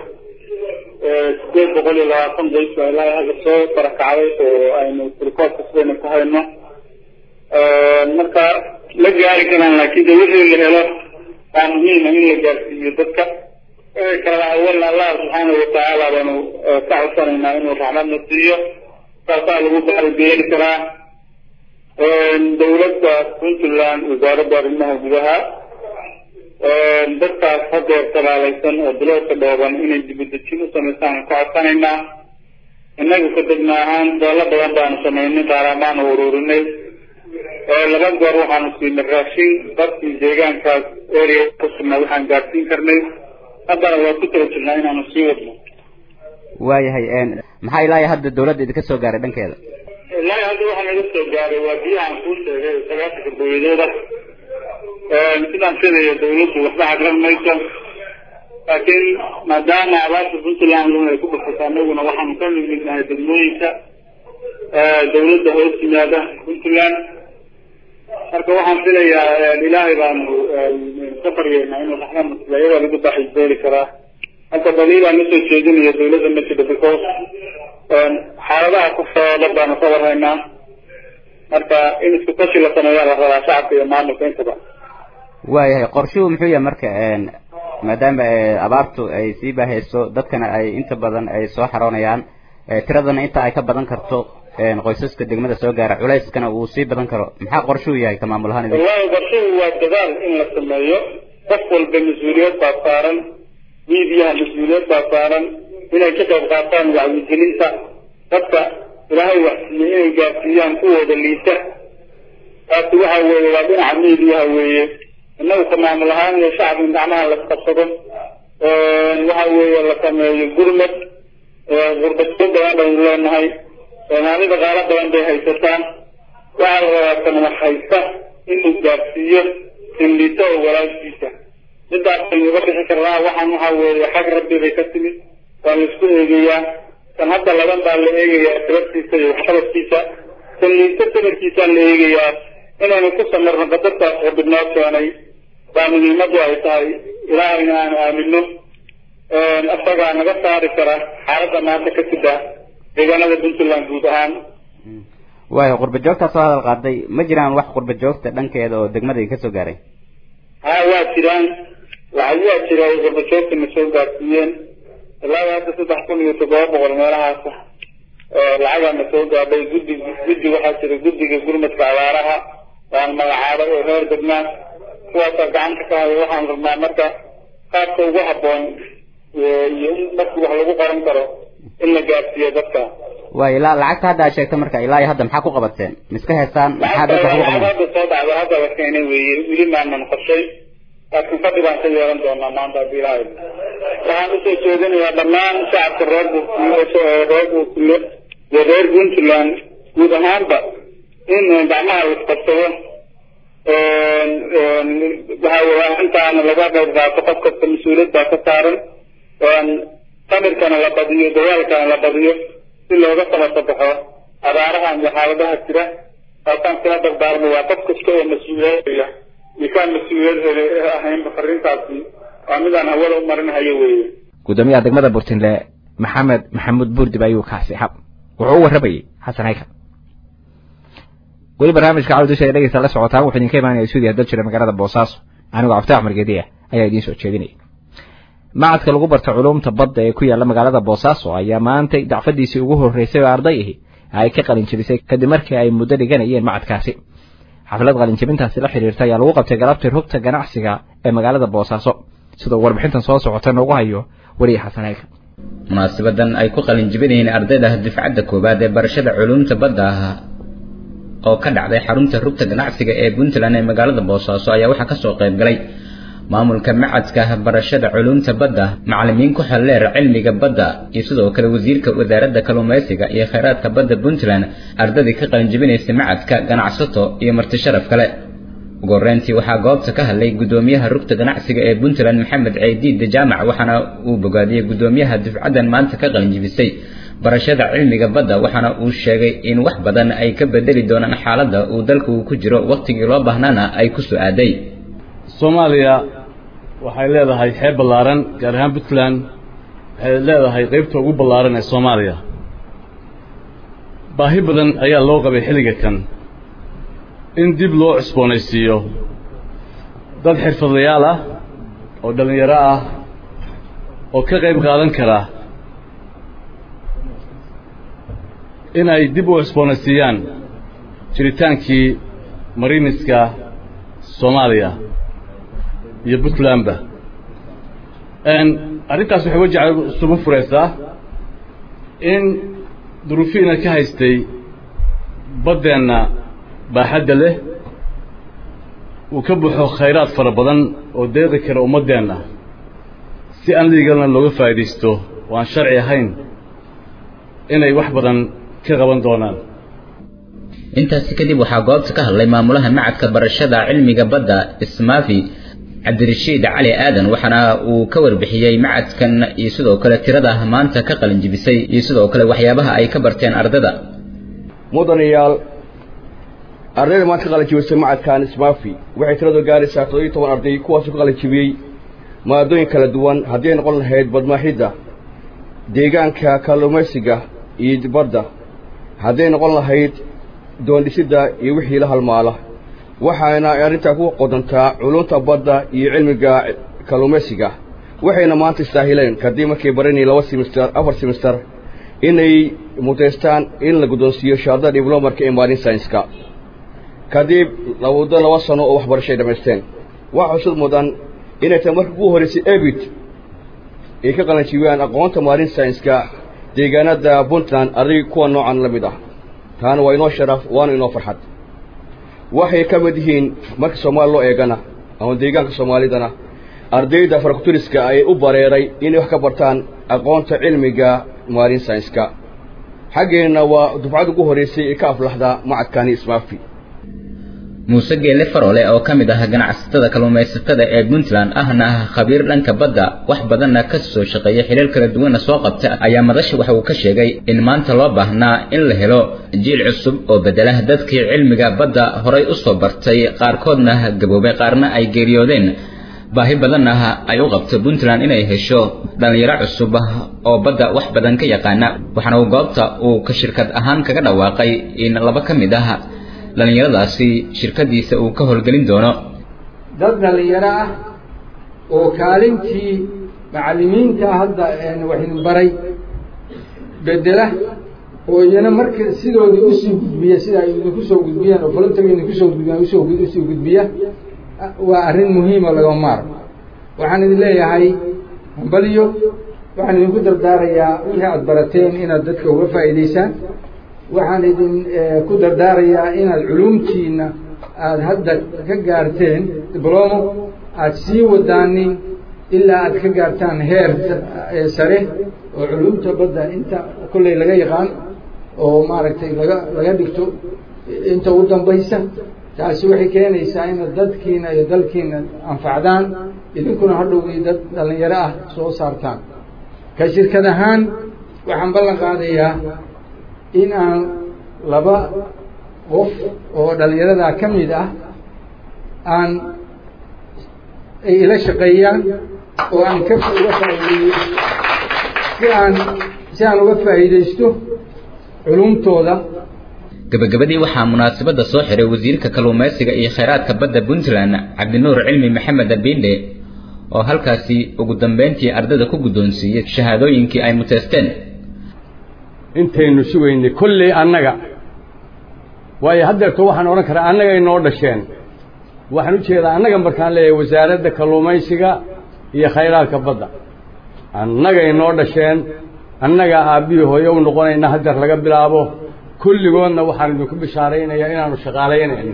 [SPEAKER 8] sideed boqol iyo labaatan qoys baa ilaa hadda soo barakacday oo aynu rikoodka sidayna ku hayno marka la gaari karaan laakiin de wixii la helo waa muhiima in la gaarsiiyo dadka kala awalna allah subxaana watacaala baanu ka codsanaynaa inuu raxmadna siiyo saasaa lagu baaribeeli karaa dawladda puntland wasaaradda arrimaha gudaha dadkaas hadeer talaalaysan oo biloodka dhooban inay dibadejin u samaystaan ka codsanaynaa innagu ka degna ahaan doolo badan baanu samaynay qaaraamaanu ururinay laba goor waxaanu siinay raashin dadkii deegaankaas area ku sugnaa waxaan gaadsiin karnay haddana waa ku tala jirnaa inaanu sii wadno
[SPEAKER 9] waayahay maxaa ilaa hadda dawladda idinka soo gaaray dhankeeda
[SPEAKER 8] ilaahi hadda waxaa naga soo gaaray waa biyahan kuu sheegay sagaasanka booyadooda sidaan filayo dawladdu waxba xagran mayso laakiin maadaama abaarta puntland ay ku dhufato anaguna waxaanu ka nimid nahay degmooyinka dawladda hoos yimaada puntland marka waxaan filayaa ilaahay baanu ka baryeynaa inuu raxmad nasiiyo iyadaa lagu baaxibeeli karaa hadda daliilaa ma soo jeedinayo dawladda ma jiro because xaaladaha ku sooda baanu ka warhaynaa marka in isku tashi la sameeyaa la rabaa shacabka iyo maamulka intaba
[SPEAKER 9] waayahay qorshuhu muxuu yahay marka maadaama abaartu ay sii baahayso dadkana ay inta badan ay soo xaroonayaan tiradana inta ay ka badan karto qoysaska degmada soo gaara culayskana uu sii badan karo maxaa qorshuhu yahay ka maamul ahaan idin
[SPEAKER 8] wallahi qorshuhu waa dadaal in la sameeyo qof walba mas-uuliyad baa saaran miidiyaha mas-uuliyad baa saaran inay ka qayb qaataan wacyigelinta dadka ilaahay waxsiiye inay gaarsiiyaan kuwooda liita taasi waxa weeye waa dhinaca miidiyaha weeye innagu ka maamul ahaan iyo shacab in gacmaha la qabsado waxa weeye la sameeyo gurmad gurbadyo badan baynu leenahay soomaalida qaalo badan bay haysataan waxaa la rabaa kan wax haysta inuu gaarsiiyo sinlito oo walaalkiisa midaas baynu uga bixi karnaa waxaan waxa weeye xag rabbi bay ka timid waa la isku eegayaa kan hadda laban baa la eegayaa tirabtiisa iyo waxqabadkiisa kan liito sanadkiisaa la eegayaa inaynu ku samirno qadartaas rabbi noo keenay baa muhiimadu ay tahay ilaahayna aanu aamino isagaa naga saari kara xaaladda maanta ka sida deegaanada puntland guud ahaan
[SPEAKER 9] waayo qurba joogtaa soo hadal qaaday ma jiraan wax qurba joogta dhankeeda oo degmada ka soo gaaray
[SPEAKER 8] ha waa jiraan lacag waa jira ay qurba joogta na soo gaarsiiyeen ilaa hadda saddex kun iyo toddoba boqol meelahaasa lacagaa na soo gaadhay guddi guddi waxaa jira guddiga gurmadka abaaraha waan magacaabay oo reer degmaan kuwaasaa gacanta ka haya waxaan rabnaa marka qaabka ugu habboon iyo in markii wax lagu qaran karo in la gaarsiiyo dadka
[SPEAKER 9] waay ilaa lacagta hadda aad sheegta marka ilaa iyo hadda maxaa ku qabateen miska heestaan maxaa dadka ku
[SPEAKER 8] lacag
[SPEAKER 9] qaban
[SPEAKER 8] hadda soo dhacda hadda la keenay weeye weli maanan qorshay laakiin fadhi baan ka yeelan doonaa maanta haddii ilaahay waxaan usoo jeedinayaa dhammaan shacabka reer buurtule reer buurtule iyo reer puntland guud ahaanba in gacmaha la isqabsado waxa weeye arrintaana laga qayb qaato qof kasta mas-uuliyad baa ka saaran samirkana la badiyo dagaalkana la badiyo si looga samata baxo abaarahan iyo xaaladaha jira taasaan kala dardaarmaya qof kasta oo mas-uuliyadaya iyo kaan mas-uuliyad ahaynba fariintaasi waa midaan hawada u marinhayo weeye
[SPEAKER 1] gudoomiyaha degmada burtinle maxamed maxamuud buurdib ayuu kaasi xab wuxuu u warramayey xasan haykan weli barnaamijka cawdusha ee dhegeysta la socotaan wuxuu idinka imaanaya stuudiya dal jira magaalada boosaaso anigoo cabditax margediya ayaa idiin soo jeedinaya macadka lagu barta culuumta badda ee ku yaalla magaalada boosaaso ayaa maantay dacfadiisii ugu horreysay oo arday ahi ay ka qalinjabisay kadib markii ay muddo dhiganayeen macadkaasi xaflad qalinjabintaasi la xiriirta ayaa lagu qabtay galabtii rugta ganacsiga ee magaalada boosaaso sidoo warbixintan soo socota noogu hayo weliya xasan haykan
[SPEAKER 10] munaasabadan ay ku qalinjibinayeen ardayda difcadda koowaad ee barashada culuumta badda ah oo ka dhacday xarunta rugta ganacsiga ee puntland ee magaalada boosaaso ayaa waxaa kasoo qayb galay maamulka macadka barashada culuumta badda macalimiin ku xelleer cilmiga badda iyo sidoo kale wasiirka wasaaradda kalluumaysiga iyo kheyraadka badda puntland ardadii ka qalinjibinaysay macadka ganacsato iyo marti sharaf kale ugu horreyntii waxaa goobta ka hadlay gudoomiyaha rugta ganacsiga ee puntland maxamed ceydiid jaamac waxaana uu bogaadiyey gudoomiyaha dufcadan maanta ka qalinjibisay barashada cilmiga badda waxaana uu sheegay in wax badan ay ka bedeli doonaan xaaladda uu dalka uu ku jiro wakhtigii loo baahnaana ay ku soo-aaday
[SPEAKER 11] soomaaliya waxay leedahay xeeb ballaaran gaar ahaan puntland waxay leedahay qaybta ugu ballaaran ee soomaaliya baahi badan ayaa loo qabay xilliga kan in dib loo cusboonaysiiyo dad xirfadlayaal ah oo dhallinyaro ah oo ka qayb qaadan kara in ay dib u cusboonaysiiyaan jiritaankii mariniska soomaaliya iyo puntlandba arrintaas waxay wajaca isugu furaysaa in duruufihiina ka haystay baddeenna baaxadda leh uu ka buuxo khayraad fara badan oo deeqi kara ummaddeenna si aan liigalna looga faa'iidaysto oo aan sharci ahayn inay wax badan ka qaban doonaan
[SPEAKER 10] intaasi kadib waxaa goobta ka hadlay maamulaha macadka barashada cilmiga badda ismaafi cabdirashiid cali aadan waxaana uu ka warbixiyey macadkan iyo sidoo kale tirada maanta ka qalinjibisay iyo sidoo kale waxyaabaha ay ka barteen ardada
[SPEAKER 12] mudanayaal ardayda maanta ka qalinjibisay macadkan ismaafi waxay tiradu gaaraysaa toddobiyo toban arday kuwaasoo ka qalinjibiyey maadooyin kala duwan haddii ay noqon lahayd badmaaxidda deegaanka kalluumaysiga iyo badda hadday noqon lahayd doondhisidda iyo wixii la halmaala waxaana arrintaa ku qodantaa culunta badda iyo cilmiga kalluumaysiga waxayna maanta istaahileen kadib markay baranayeen laba simister afar simister inay mudaystaan in la guddoonsiiyo shahaadada diblomarka ee maarin saynska kadib muddo laba sano oo waxbarashay dhammaysteen waxa xusud mudan inay tahay markii ugu horraysay ebit ay ka qalanjibiyaan aqoonta maarin saynska deegaanada puntland arday kuwa noocan la mid ah taana waa inoo sharaf waana inoo farxad waxay ka mid yihiin marka soomaali loo eegana ama deegaanka soomaalidana ardayda farakuturiska ayay u bareeray inay wax ka bartaan aqoonta cilmiga maarin saynska xaggeenna waa dufcadda ugu horraysay ee ka aflaxda macadkani ismaafi
[SPEAKER 10] muuse geelle farole oo ka mid ah ganacsatada kalluumaysatada ee puntland ahna ah khabiir dhanka badda wax badanna ka soo shaqeeya xiriir kala duwanna soo qabta ayaa madasha waxa uu ka sheegay in maanta loo baahnaa in la helo jiil cusub oo bedela dadkii cilmiga badda horay u soo bartay qaarkoodna gaboobay qaarna ay geeriyoodeen baahi badanna ay u qabto puntland inay hesho dhallinyaro cusub oo badda wax badan ka yaqaana waxaana uu goobta uu ka shirkad ahaan kaga dhawaaqay in laba ka mid ah dhallinyaradaasi shirkadiisa uu ka howlgelin doono
[SPEAKER 13] dad dhallinyaro ah oo kaalintii macallimiinta hadda waxidin baray bedela oo iyana marka sidoodii usii gudbiya sida ay idinku soo gudbiyaan oo voluntaga idinku soo gudbiyaan usoo usii gudbiya waa arrin muhiima laga maarmo waxaan idin leeyahay hambaliyo waxaan idinku dardaarayaa wixii aada barateen inaad dadka uga faa'iidaysaan waxaan idin ku dardaarayaa inaad culumtiina aada hadda ka gaarteen diblomo aada sii wadaanin ilaa aad ka gaartaan heer sare oo culumta badda inta kolley laga yaqaan oo maaragtay laga laga dhigto inta u dambaysa taasi waxay keenaysaa inaad dadkiina iyo dalkiina anfacdaan idinkuna hadhowgii dad dhallinyaro ah soo saartaan ka shirkad ahaan waxaan ballan qaadayaa in aan laba qof oo dhallinyaradaa ka mid ah aan ay ila shaqeeyaan oo aan ka uga faa'iideeyo si aan si aan uga faa'iidaysto culumtooda
[SPEAKER 10] gabagabadii waxaa munaasabadda soo xiray wasiirka kalluumaysiga iyo khayraadka badda puntland cabdinuur cilmi maxamed abindhe oo halkaasi ugu dambeyntii ardada ku guddoonsiiyey shahaadooyinkii ay muteysteen
[SPEAKER 11] intaynu sugaynay kolley annaga waayo haddeerto waxaan odhan karaa annagay noo dhasheen waxaan u jeedaa annaga markaan leeyahay wasaaradda kalluumaysiga iyo khayraadka badda annagay noo dhasheen annagaa aabbihii hooye u noqonayna haddeer laga bilaabo kulligoodna waxaan idinku bishaaraynayaa inaanu shaqaalaynayno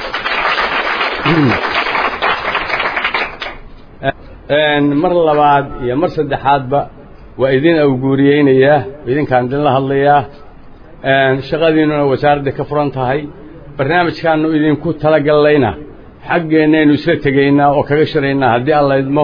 [SPEAKER 11] mar labaad iyo mar saddexaadba waa idin awguuriyeynayaa idinkaan idinla hadlayaa shaqadiinnuna wasaaradda ka furan tahay barnaamijkaannu idinku talagallayna xaggeennaynu isla tegaynaa oo kaga shiraynaa haddii alla idmo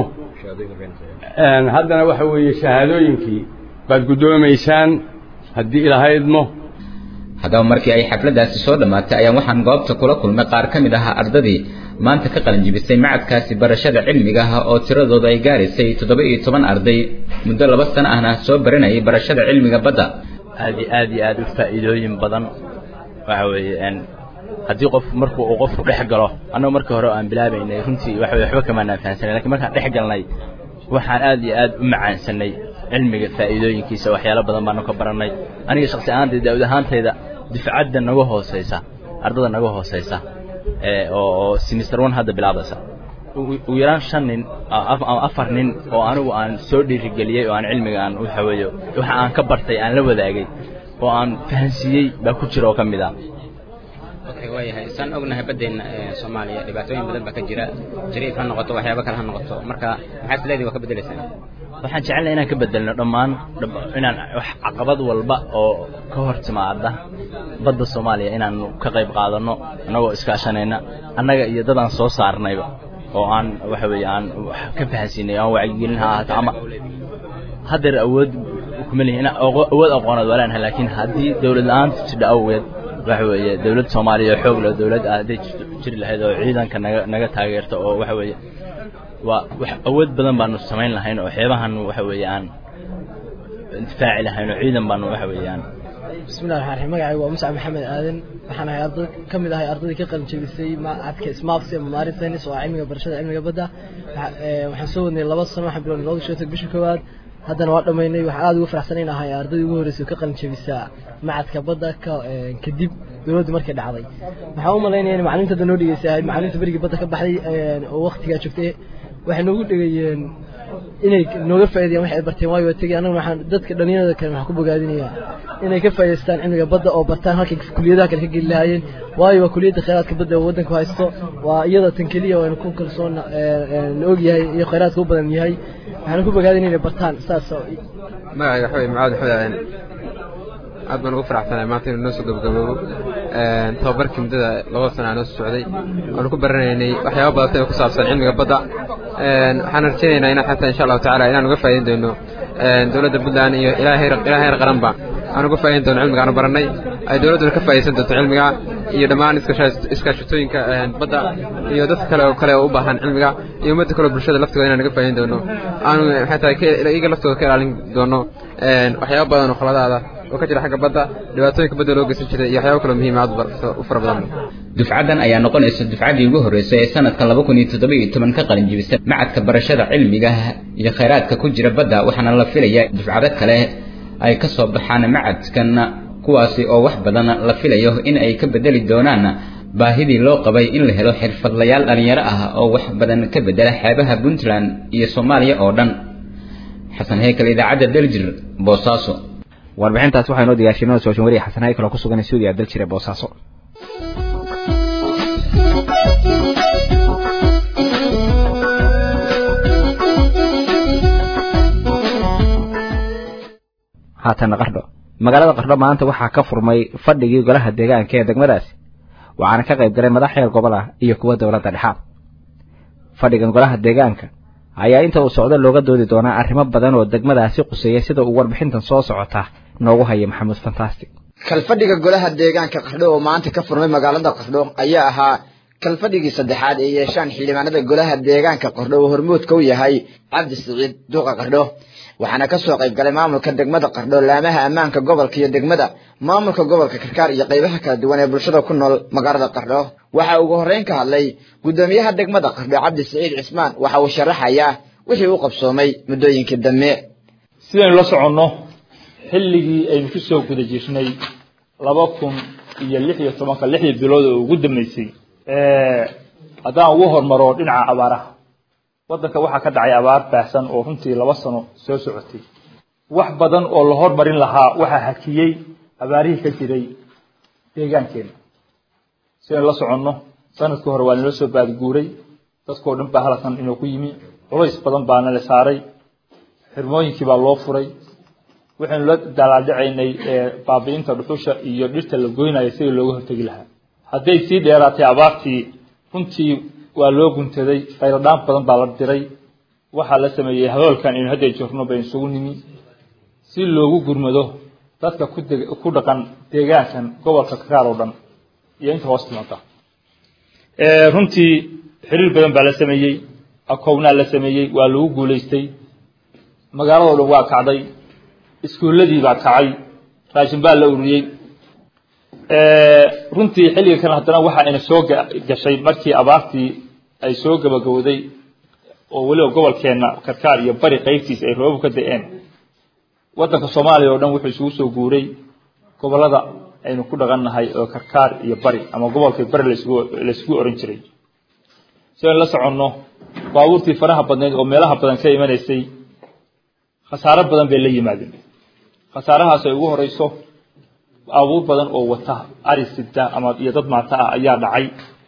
[SPEAKER 11] haddana waxa weeye shahaadooyinkii baad guddoomaysaan haddii ilaahay idmo
[SPEAKER 10] haddaba markii ay xafladdaasi soo dhammaatay ayaan waxaan goobta kula kulmay qaar ka mid ahaa ardadii maanta ka qalinjibisay macadkaasi barashada cilmiga ah oo tiradooda ay gaaraysay toddoba iyo toban arday muddo laba sano ahna soo baranayay barashada cilmiga badda
[SPEAKER 14] aad iyo aad iyo aad u faa'iidooyin badan waxa weeye haddii qof markuu uu qofku dhex galo annagu markii hore aan bilaabaynay runtii waxa weye waxba kamaanaan fahansanay lakin markaan dhex galnay waxaan aad iyo aad u macaansanay cilmiga faa'iidooyinkiisa waxyaalo badan baanu ka barannay aniga shaksi ahaantayda daawud ahaantayda difcadda naga hooseysa ardada naga hooseysa oo simister one hadda bilaabaysa ugu yaraan shan nin ama afar nin oo anigu aan soo dhiirigeliyey oo aan cilmiga aan waxa weeye waxa aan ka bartay aan la wadaagay oo aan fahansiiyey baa ku jira oo ka mid ah
[SPEAKER 9] waayahay saan ognahay baddeena soomaaliya dhibaatooyin badan baa ka jira jariif ha noqoto waxyaabo kale ha noqoto marka maxaad isleedihi waa ka bedelaysaan
[SPEAKER 14] waxaan jecelnay inaan ka bedelno dhammaan inaan wax caqabad walba oo ka hor timaada badda soomaaliya inaanu ka qayb qaadanno annagoo iskaashanayna annaga iyo dad aan soo saarnayba oo aan waxa weeye aan wax ka fahansiinay aan wacyigelin ha ahaato ama haddeer awood kuma lihin awood aqooneed waa leenahay laakiin haddii dawlad la-aanta jidha awgeed waxa weeye dawlad soomaaliya oo xoog leh dawlad ah hadday jiri lahayd oo ciidanka naga naga taageerta oo waxa weeye waa wax awood badan baanu samayn lahayn oo xeebahan waxa weeye aan difaaci lahayn oo ciidan baanu waxa weeye aan
[SPEAKER 15] bismillahi raxmaan raxiim magacaygu waa muscab maxamed aadan waxaan ahay arday ka mid ahay ardaydii ka qalin jebisay macadka smarts ama maarin tennis oo ah cilmiga barashada cilmiga badda waxaan soo wadnay laba sano waxaan bilownay labada shotog bishii koowaad haddana waa dhammaynay waxaan aada ugu faraxsanayn ahay ardaydii ugu horreysay ka qalin jebisaa macadka badda ka kadib dowladdu markay dhacday waxaan u malaynaya in macalimiinta hadda noo dhegeysa ahayd macalimiinta berigii badda ka baxday oo waqtigaa joogtay waxay noogu dhegayeen inay nooga faa'iideeyaan waxay barteen waayo waa tegey annaga waxaan dadka dhalinyarada kale waxaan ku bogaadinayaa inay ka faa'iidaystaan cilmiga badda oo bartaan halkay kuliyadaha kale ka geli lahaayeen waayo waa kuliyadda khayraadka badda oo waddanku haysto waa iyada tan keliya oo aynu ku kalsoon la og yahay iyo khayraadka u badan yahay waxaan ku bogaadinaya inay bartaan saas
[SPEAKER 16] magacayga waxa weye macaad maxmed aadan aad baan ugu faraxsanahay maanta inuu noo soo gabagaboobo tababarkii muddada labada sana noo soo socday waanu ku baranaynay waxyaaba badatay oo ku saabsan cilmiga badda waxaan rajaynaynaa inaan xataa insha allahu tacaala inaan uga faa'iidin doono dowladda puntland iyo ilaa heer ilaa heer qaranba aan uga faa'iidin doono cilmiga aanu barannay ay dowladduna ka faa'iidaysan doonto cilmiga iyo dhammaan iskaashatooyinka badda iyo dadka kale oo kale oo u baahan cilmiga iyo ummadda kale oo bulshada laftigooda inaan uga faa'iidin doono aanu xataa iyaga laftooda ka ilaalin doono waxyaaba badan oo khaladaada oo ka jira xagga badda dhibaatooyinka badda loo geysan jiray iyo waxyaabo kaloo muhiim aad u fara badan
[SPEAKER 10] dufcaddan ayaa noqonaysa dufcaddii ugu horreysay ee sanadka laba kun iyo toddoba iyo toban ka qalin jibisa macadka barashada cilmiga iyo khayraadka ku jira badda waxaana la filayaa dufcado kale ay ka soo baxaan macadkan kuwaasi oo wax badan la filayo in ay ka bedeli doonaan baahidii loo qabay in la helo xirfadlayaal dhalinyaro ah oo wax badan ka bedela xeebaha puntland iyo soomaaliya oo dhan xasan heykal idaacadda daljir boosaaso
[SPEAKER 1] warbixintaas waxaa inoo diyaashinoo sooshin wariya xasan haykal oo ku sugan stuudiga daljir ee boosaaso haatana qardho magaalada qardho maanta waxaa ka furmay fadhigii golaha deegaanka ee degmadaasi waxaana ka qayb galay madax heer gobol ah iyo kuwa dowladda dhexaad fadhigan golaha deegaanka ayaa inta uu socdo looga doodi doonaa arrimo badan oo degmadaasi quseeya sida uu warbixintan soo socota noogu haya maxamuud fantastic
[SPEAKER 17] kalfadhiga golaha deegaanka qardho oo maanta ka furmay magaalada qardho ayaa ahaa kalfadhigii saddexaad ee yeeshaan xildhibaanada golaha deegaanka qardho oo hormuudka u yahay cabdi siciid duuqa qardho waxaana ka soo qayb galay maamulka degmada qardho laamaha ammaanka gobolka iyo degmada maamulka gobolka karkaar iyo qaybaha kala duwan ee bulshada ku nool magaalada qardho waxa ugu horreyn ka hadlay guddoomiyaha degmada qardho cabdi siciid cismaan waxa uu sharaxayaa wixii u qabsoomay muddooyinkii dambe
[SPEAKER 18] sidaynu la soconno xilligii aynu ku soo guda jirnay laba kun iyo lix iyo tobanka lixdii bilood oo ugu dambeysay haddaan ugu hormaro dhinaca abaaraha waddanka waxaa ka dhacay abaar baahsan oo runtii laba sano soo socotay wax badan oo la hormarin lahaa waxaa hakiyey abaarihii ka jiray deegaankeena si aynu la soconno sanadkii hore waa nala soo baadguuray dadkao dhan baa halkan inoo ku yimi culays badan baana la saaray xirmooyinkii baa loo furay waxaynu la dalaadhacaynay baabi'inta dhuxusha iyo dhirta la goynaya sidii looga hortegi lahaa hadday sii dheeraatay abaartii runtii waa loo guntaday khayradhaan badan baa la diray waxaa la sameeyey hadoolkan aynu hadda joogno baynu isugu nimi si loogu gurmado dadka ku deg ku dhaqan deegaankan gobolka kakaar oo dhan iyo inta hoos timaada runtii xiriir badan baa la sameeyey akownaa la sameeyey waa lagu guulaystay magaaladoo dhan waa kacday iskuulladii baa kacay raashin baa la ururiyey runtii xilliga kan haddana waxa ayna soo gashay markii abaartii ay soo gabagabowday oo weliba gobolkeenna karkaar iyo bari qaybtiisa ay roobab ka da-een waddanka soomaaliya oo dhan wuxuu isugu soo guuray gobollada aynu ku dhaqannahay oo karkaar iyo bari ama gobolkii bari lasgu laisugu oran jiray si aynu la soconno baabuurtii faraha badnayd oo meelaha badan ka imanaysay khasaaro badan bay la yimaadeen khasaarahaas ay ugu horeyso abuur badan oo wata ari sida ama iyo dad maata ah ayaa dhacay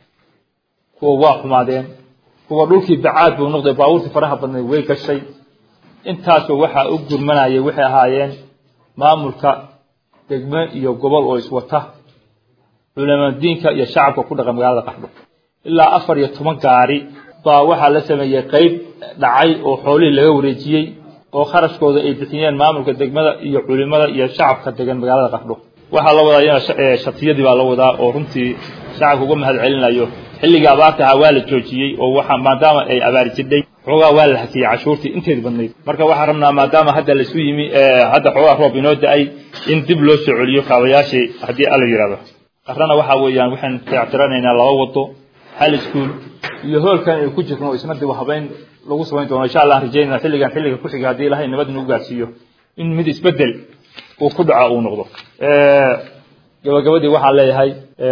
[SPEAKER 18] kuwa waa xumaadeen kuwa dhulkii bacaad buu noqday baabuurtii faraha badnayd way gashay intaasba waxaa u gurmanayay waxay ahaayeen maamulka degme iyo gobol oo iswata culamadiinka iyo shacabka ku dhaqan magaalada qaxdo ilaa afar iyo toban gaari baa waxaa la sameeyey qeyb dhacay oo xoolihii laga wareejiyey oo kharashkooda ay bixiyeen maamulka degmada iyo culimada iyo shacabka degan magaalada qaxdho waxaa la wadaa iyana shatiyadii baa la wadaa oo runtii shacabka uga mahad celinayo xilligii abaarta ahaa waa la joojiyey oo waxa maadaama ay abaari jidhay xoogaa waa la hakiyey cashuurtii inteed badnayd marka waxaan rabnaa maadaama hadda laisu yimi hadda xoogaa roob inoo da-ay in dib loo soo celiyo kaabayaashii haddii alla yidhahdo qarrana waxaa weeyaan waxaynu dayactiranaynaa laba wado hal iskuul iyo hoolkan aynu ku jirno isna dib habeyn lagu samayn doono insha allah rajaynaa xilligan xilliga ku xiga haddii ilahay nabad nagu gaarsiiyo in mid isbedel uu ku dhaco uu noqdo gabagabadii waxaan leeyahay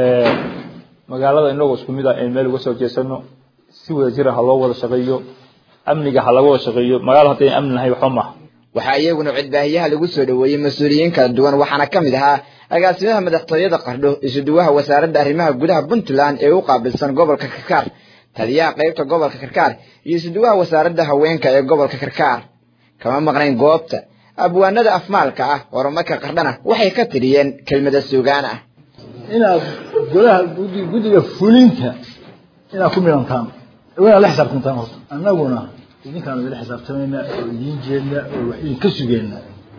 [SPEAKER 18] magaalada inagoo isku mid ah aynu meel uga soo jeesano si wada jira ha loo wada shaqeeyo amniga ha laga wada shaqeeyo magaalo haddayna amni lahayn waxba maaha
[SPEAKER 17] waxaa iyaguna codbaahiyaha lagu soo dhoweeyey mas-uuliyiin kala duwan waxaana ka mid ahaa agaasimaha madaxtooyada qardho isuduwaha wasaaradda arrimaha gudaha puntland ee u qaabilsan gobolka karkaar taliyaha qaybta gobolka karkaar iyo isuduwaha wasaaradda haweenka ee gobolka karkaar kama maqnayn goobta abwaanada afmaalka ah horumarka qardhana waxay ka tiriyeen kelmada suugaan ah
[SPEAKER 19] inaad golaha guddiga fulinta inaad ku milantaan inaad la xisaabtantaan horta annaguna idinkaanu idila xisaabtamayna oo idiin jeedna oo wax idinka sugeenna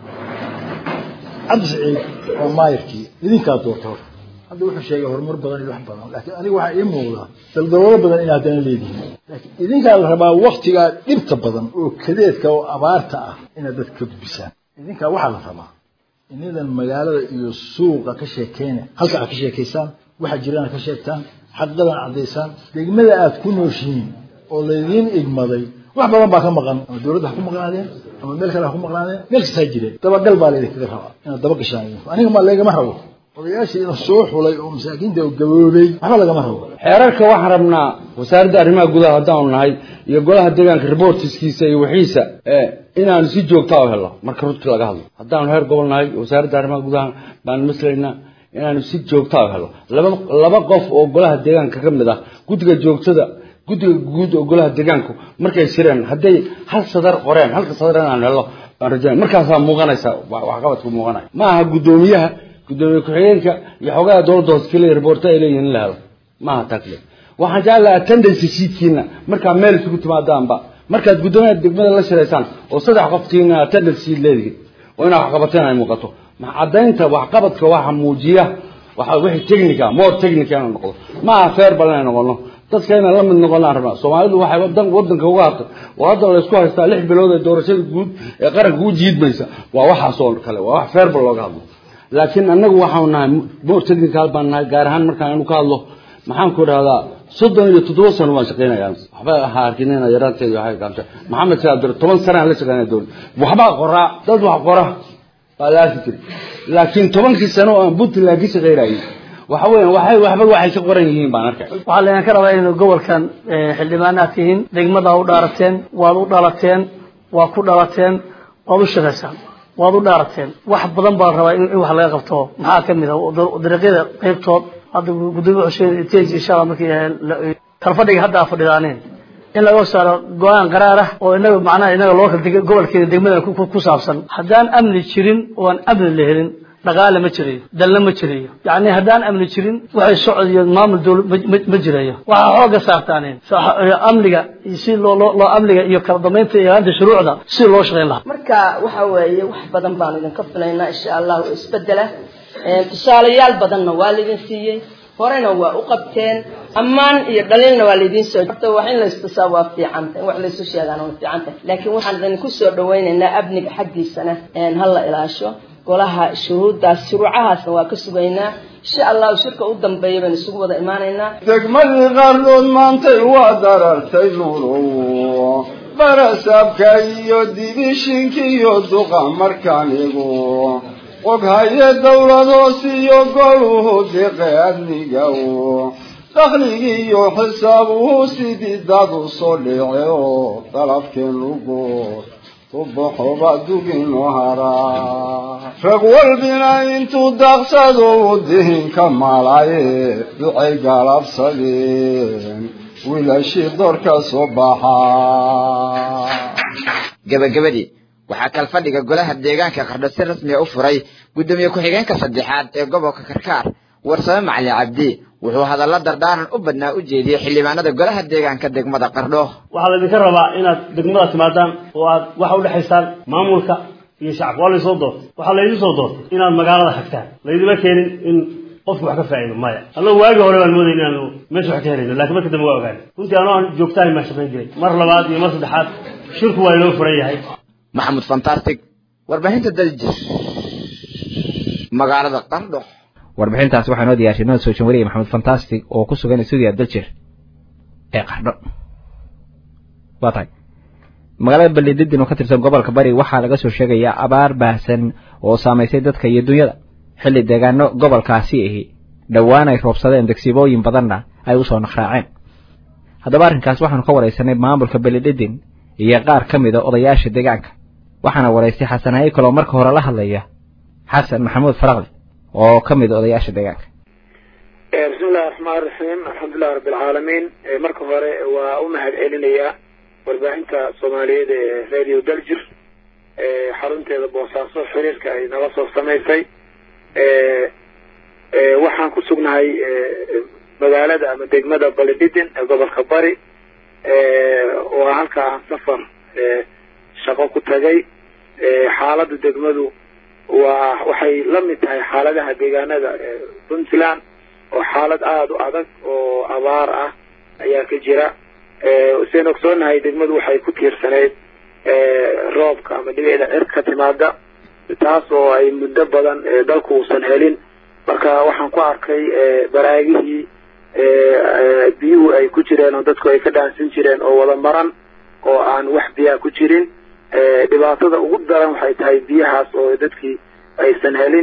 [SPEAKER 19] cabdi saciid waa maayirkii idinkaa doorta horta hadda wuxuu sheegay horumar badan iyo wax badan laakiin aniga waxaa ii muuqdaa daldaloolo badan inaad haddana leedihiin laakiin idinkaa la rabaa waktigaa dhibta badan oo kadeedka oo abaarta ah inaad dadka ka gudbisaan idinkaa waxaa la rabaa inadan magaalada iyo suuqa ka sheekeyna halka aad ka sheekaysaan waxa jirana ka sheegtaan xaqiiqadan caddaysaan degmada aad ku nooshihiin oo laydiin igmaday wax badan baa ka maqan ama dowladda ha ku maqnaadeen ama meel kale ha ku maqnaadeen meel kasta ha jireen dabagal baa laydinkaga rabaa inaad daba gashaan idinku aniga ma laygama rabo odayaashii ina soo xulay oo masaakiinta gaboobay waxba lagama rabo
[SPEAKER 20] xeerarka waxaan rabnaa wasaaradda arrimaha gudaha haddaanu nahay iyo golaha deegaanka reportiskiisa iyo wixiisa inaanu si joogtaa u helo marka runtii laga hadlo haddaanu heer gobol nahay wasaaradda arrimaha gudaha baanu maslaynaa inaanu si joogtaa u helo laba laba qof oo golaha deegaanka ka mid ah guddiga joogtada guddiga guud oo golaha deegaanku markay shireen hadday hal sadar qoreen halka sadar inaanu helo baan rajaynaya markaasaa muuqanaysa waxqabadku muuqanaya ma aha guddoomiyaha guddoomiye ku-xigeenka iyo xogaha dowladda hoose keliya reporta ay leeyihiin in la helo ma aha takle waxaan jeclaha attendance sheetkiina markaa meel isugu timaadaanba markaad guddoomiyaha degmada la shiraysaan oo saddex qoftiina attendance sheet leedihiin oo inaa waxqabateen ay muuqato ma caddaynta waxqabadka waxa muujiya waxa wixii technica more technica inuu noqdo ma aha fair bal inay noqono dadka inaan la mid noqonaan rabnaa soomaalidu waxay wadan wadanka uga hartay oo hadda la isku haystaa lix bilood ee doorashada guud ee qaranka u jiidmaysa waa waxaas oo kale waa wax fair bal looga hadlo laakiin annagu waxaanu nahay more technical baan nahay gaar ahaan markaan anu ka hadlo maxaan ku idhahdaa soddon iyo toddoba sano waan shaqaynayaa waxba ha arkinina yaraanteeda waxay kaamta maxamed saabdir toban sanaan la shaqaynaya dowlad waxbaa qoraa dad wax qora baa la arki jiray laakiin tobankii sano oo aan puntland ka shaqaynayay waxa weeyaan waxay waxba waxay ka qoran yihiin baan arkay
[SPEAKER 21] waxaa laydinka rabaa inay gobolkan xildhibaanaad tihiin degmada u dhaarateen waad u dhalateen waa ku dhalateen waad u shaqaysaan waad u dhaarateen wax badan baa la rabaa in wax laga qabto maxaa ka mid ah dariiqyada qaybtood hadda gudoomiye xuseen tej insha allah markii kalfadhiga hadda aa fadhidaaneen in laga saaro go-aan qaraar ah oo inaga macnaha inaga local gobolkeeda degmada ku saabsan haddaan amni jirin oo aan amni la helin dhaqaale ma jirayo dalna ma jirayo yacni haddaan amni jirin waxay socod iyo maamul dowlad ma jirayo waxaa xooga saartaaneen amniga si loo loo amniga iyo kala dambeynta iyo ilaalinta shuruucda si loo shaqayn lahaa
[SPEAKER 22] marka waxa weeye wax badan baan idinka filaynaa insha allah oo isbedela tusaalayaal badanna waa laydin siiyey horena waa u qabteen ammaan iyo dhaliilna waa laydiin soo horta wax in laystusaa waa fiicanta in wax laysu sheegaan waa fiicanta laakiin waxaan idinku soo dhawaynaynaa amniga xaggiisana ha la ilaasho golaha shuruuddaas shuruucahaasna waa ka sugaynaa insha allahu shirka u dambeeya baynu isugu wada imaanaynaa
[SPEAKER 23] degmadii qaardood maantay waa darartay nuurow barasaabka iyo dibishinka iyo duqa markaanigu oghaye dowlad hoos iyo goluhu deqe amnigaw dakhligii iyo xisaabuhu sidii dad u soo dhice oo dalabkeenugu tubaxoba duginu haraa rag walbina intuu daaqsado u dihinka malaye ducay galabsadeen wiilashii doorka soo baxaa
[SPEAKER 17] gabagabadii waxaa kalfadhiga golaha deegaanka qardho si rasmiya u furay guddoomiye ku-xigeenka saddexaad ee gobolka karkaar warsame macali cabdi wuxuu hadallo dardaaran u badnaa u jeediyey xildhibaanada golaha deegaanka degmada qardho
[SPEAKER 24] waxaa laydinka rabaa inaad degmada timaadaan oo aad waxa udhexaysaan maamulka iyo shacabka waa laysoo doortay waxaa laydin soo doortay inaad magaalada xagtaan laydima keenin in qofku wax ka faa'iido maya annagu waagii hore baan moodayna inaanu meesha wax ka helayno laakiin marka dambe waa ogaanay runtii anoo aan joogtahay maa shaqayn jiray mar labaad iyo mar saddexaad shirku waa inoo furan yahay
[SPEAKER 17] maxamud fantastic warbaahinta daljir magaalada qardho
[SPEAKER 1] warbixintaasi waxaa noo diyaarshay noo soo janwariyay maxamed fantastic oo ku sugan stuudiya daljir ee qardho waa tahay magaalada balididin oo ka tirsan gobolka bari waxaa laga soo sheegayaa abaar baahsan oo saamaysay dadka iyo dunyada xilli deegaano gobolkaasi ahi dhowaan ay roobsadeen degsiibooyin badanna ay usoo naqraaceen haddaba arrinkaas waxaanu ka waraysanay maamulka belididin iyo qaar ka mida odayaasha deegaanka waxaana waraystay xasan haykal oo marka hore la hadlaya xasan maxamuud faraqli oo ka mid odayaasha deegaanka
[SPEAKER 25] bismi illahi raxmaan raxiim alxamdulilahi rabbi alcaalamiin marka hore waa u mahad celinayaa warbaahinta soomaaliyeed ee radio daljir xarunteeda boosaaso xiriirka ay nala soo samaysay waxaan ku sugnahay magaalada ama degmada balididin ee gobolka bari oo halka aan safar shaqo ku tagay xaaladda degmadu waa waxay la mid tahay xaaladaha deegaanada puntland oo xaalad aada u adag oo abaar ah ayaa ka jira sian ogsoonahay degmadu waxay ku tiirsaneyd roobka ama dhibicda cir ka timaada taas oo ay muddo badan dalku uusan helin marka waxaan ku arkay baraagihii biyuhu ay ku jireen oo dadku ay ka dhaansan jireen oo wada maran oo aan wax biyaa ku jirin dhibaatada ugu daran waxay tahay biyahaas oo dadkii aysan helin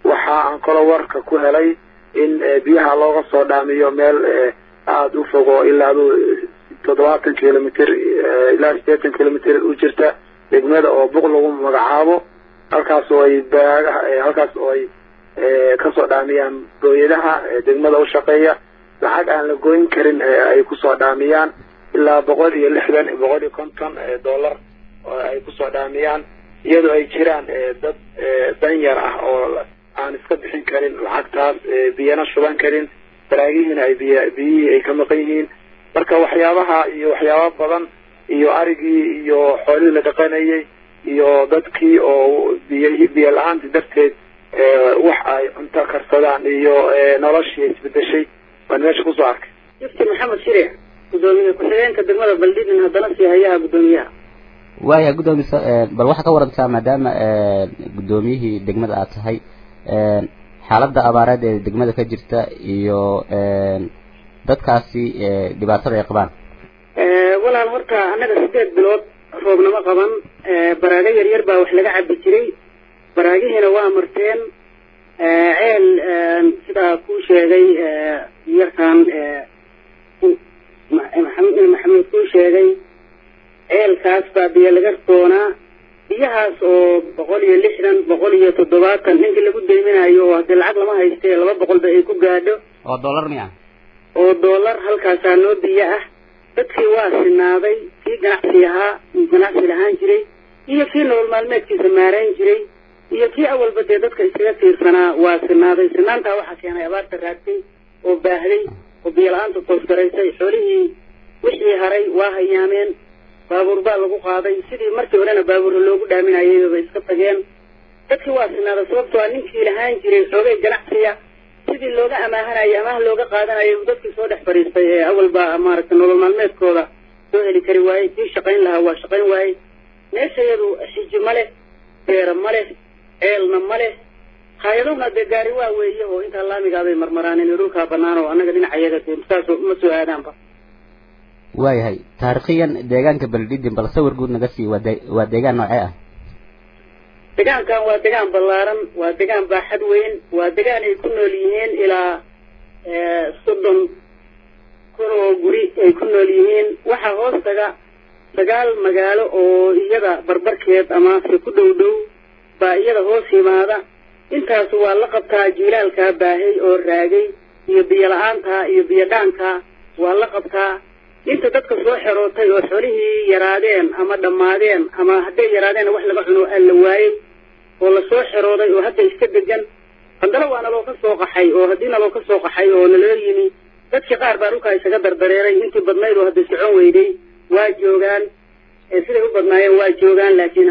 [SPEAKER 25] waxa aan kaloo warka ku helay in biyaha looga soo dhaamiyo meel aada u fogo ilaa adu toddobaatan kilomitr ilaa sideetan kilomitr u jirta degmada oo buq lagu magacaabo halkaas oo ay baagaha halkaas oo ay kasoo dhaamiyaan booyadaha degmada u shaqeeya lacag aan la goyn karin ay kusoo dhaamiyaan ilaa boqol iyo lixdan boqol iyo konton dollar oo ay kusoo dhaamiyaan iyadoo ay jiraan dad danyar ah oo aan iska bixin karin lacagtaas biyana shuban karin baraagihiina ay biy biyihii ay ka maqan yihiin marka waxyaabaha iyo waxyaaba badan iyo arigii iyo xoolihii la dhaqanayay iyo dadkii oo biy biyo la-aanta darteed wax ay cunto karsadaan iyo noloshii isbedeshay baan meesha kusoo arkay
[SPEAKER 2] mufti maxamed shiric gudoomiye ku-xigeenka degmada baldhidin haddana sii hayaha gudoomiyaha
[SPEAKER 9] waaya guddoomiye bal waxaa ka warantaa maadaama guddoomiyihii degmada aad tahay xaaladda abaareed ee degmada ka jirta iyo dadkaasi dhibaatada ay qabaan
[SPEAKER 2] walaal horta annaga sideed bilood roobnama qaban baraago yar yar baa wax laga cabi jiray baraagihiina waa marteen ceel sidaa kuu sheegay yarkan maxamed maxamed kuu sheegay ceelkaas baa biyo laga doonaa biyahaas oo boqol iyo lixdan boqol iyo toddobaatan ninkii lagu deyminayo oo haddii lacag lama haystee laba boqolba ay ku gaadho
[SPEAKER 9] oo dollar miya
[SPEAKER 2] oo dollar halkaasaa noo biyo ah dadkii waa sinaaday kii ganacsi ahaa ganacsi lahaan jiray iyo kii nolol maalmeedkiisa maarayn jiray iyo kii awalba dee dadka iskaga tiirsanaa waa sinaaday sinaantaa waxaa keenay abaarta raagtay oo baahday oo biyo la-aanta toosgaraysay xoolihii wixii haray waa hayaameen baabuur baa lagu qaaday sidii markii horena baabuurra loogu dhaaminayay bay iska tageen dadkii waa sinaaday sababtoo a ninkii lahaan jiray xoogay ganacsiya sidii looga amaahanayay amaah looga qaadanayay uu dadkii soo dhex fadhiistay ee awalba maaragtay nolol maalmeedkooda soo heli kari waayey kii shaqayn lahaa waa shaqayn waayey meeshayadu xiji ma leh beera ma leh ceelna ma leh hay-adahuna dee gaari waa weeye oo intaa laamigaabay marmaraan in dhulkaa banaan oo annaga dhinacayaga dee saas ma soo aadaanba
[SPEAKER 9] waayahay taariikhiyan deegaanka beledhidin bal sawir guud naga sii waa de waa deegaan noocee ah
[SPEAKER 2] degaankan waa degaan ballaaran waa degaan baaxad weyn waa degaan ay ku nool yihiin ilaa soddon kun oo guri ay ku nool yihiin waxaa hoos taga sagaal magaalo oo iyada barbarkeed ama se ku dhow dhow baa iyada hoos yimaada intaas waa la qabtaa jiilaalkaa baahay oo raagay iyo biyo la-aantaa iyo biyo dhaankaa waa la qabtaa inta dadka soo xerootay oo xolihii yaraadeen ama dhammaadeen ama hadday yaraadeen wax laga cuno aan la waayey oo lasoo xerooday oo hadda iska degan haddana waa naloo ka soo qaxay oo haddii naloo ka soo qaxay oo naloo yimi dadkii qaar baa dhulkaa isaga dardareeray intii badnayd oo hadda socon weyday waa joogaan siday u badnaayeen waa joogaan laakiin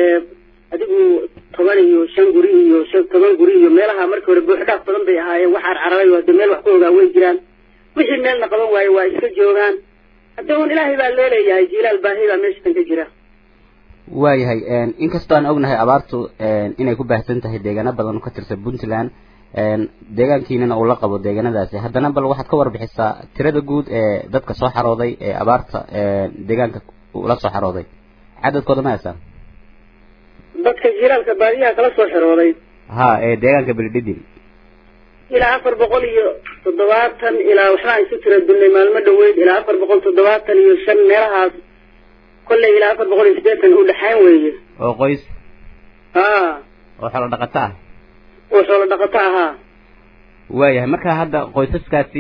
[SPEAKER 2] adigu toban iyo shan guri iyo shan toban guri iyo meelaha markii hore buuxdhaaf badan bay ahaayeen wax carcararay oo hadda meel wax ku ogaa way jiraan wixii meelna qaban waaye waa iska joogaan hadda un ilaahay baa loo leeyahay jiilaal baahi baa meeshan ka jira
[SPEAKER 9] waayahay inkastoo aan ognahay abaartu inay ku baahsan tahay deegaano badan oo ka tirsan puntland deegaankiinana uu la qabo deegaanadaasi haddana bal waxaad ka warbixisaa tirada guud ee dadka soo xarooday ee abaarta deegaanka ula soo xarooday cadadkooda ma haysaa
[SPEAKER 2] dadka jiilaalka baadiyaha kala soo xerooday
[SPEAKER 9] ha ee deegaanka beledhidin
[SPEAKER 2] ilaa afar boqol iyo toddobaatan ilaa waxbaan isu tira dunnay maalmo dhaweyd ilaa afar boqol toddobaatan iyo shan meelahaas kolley ilaa afar boqol iyo siddeetan u dhexayn weeye
[SPEAKER 9] oo qoys
[SPEAKER 2] ha
[SPEAKER 9] oo xoolo dhaqato ah
[SPEAKER 2] oo xoolo dhaqato ahaa
[SPEAKER 9] waayahay marka hadda qoysaskaasi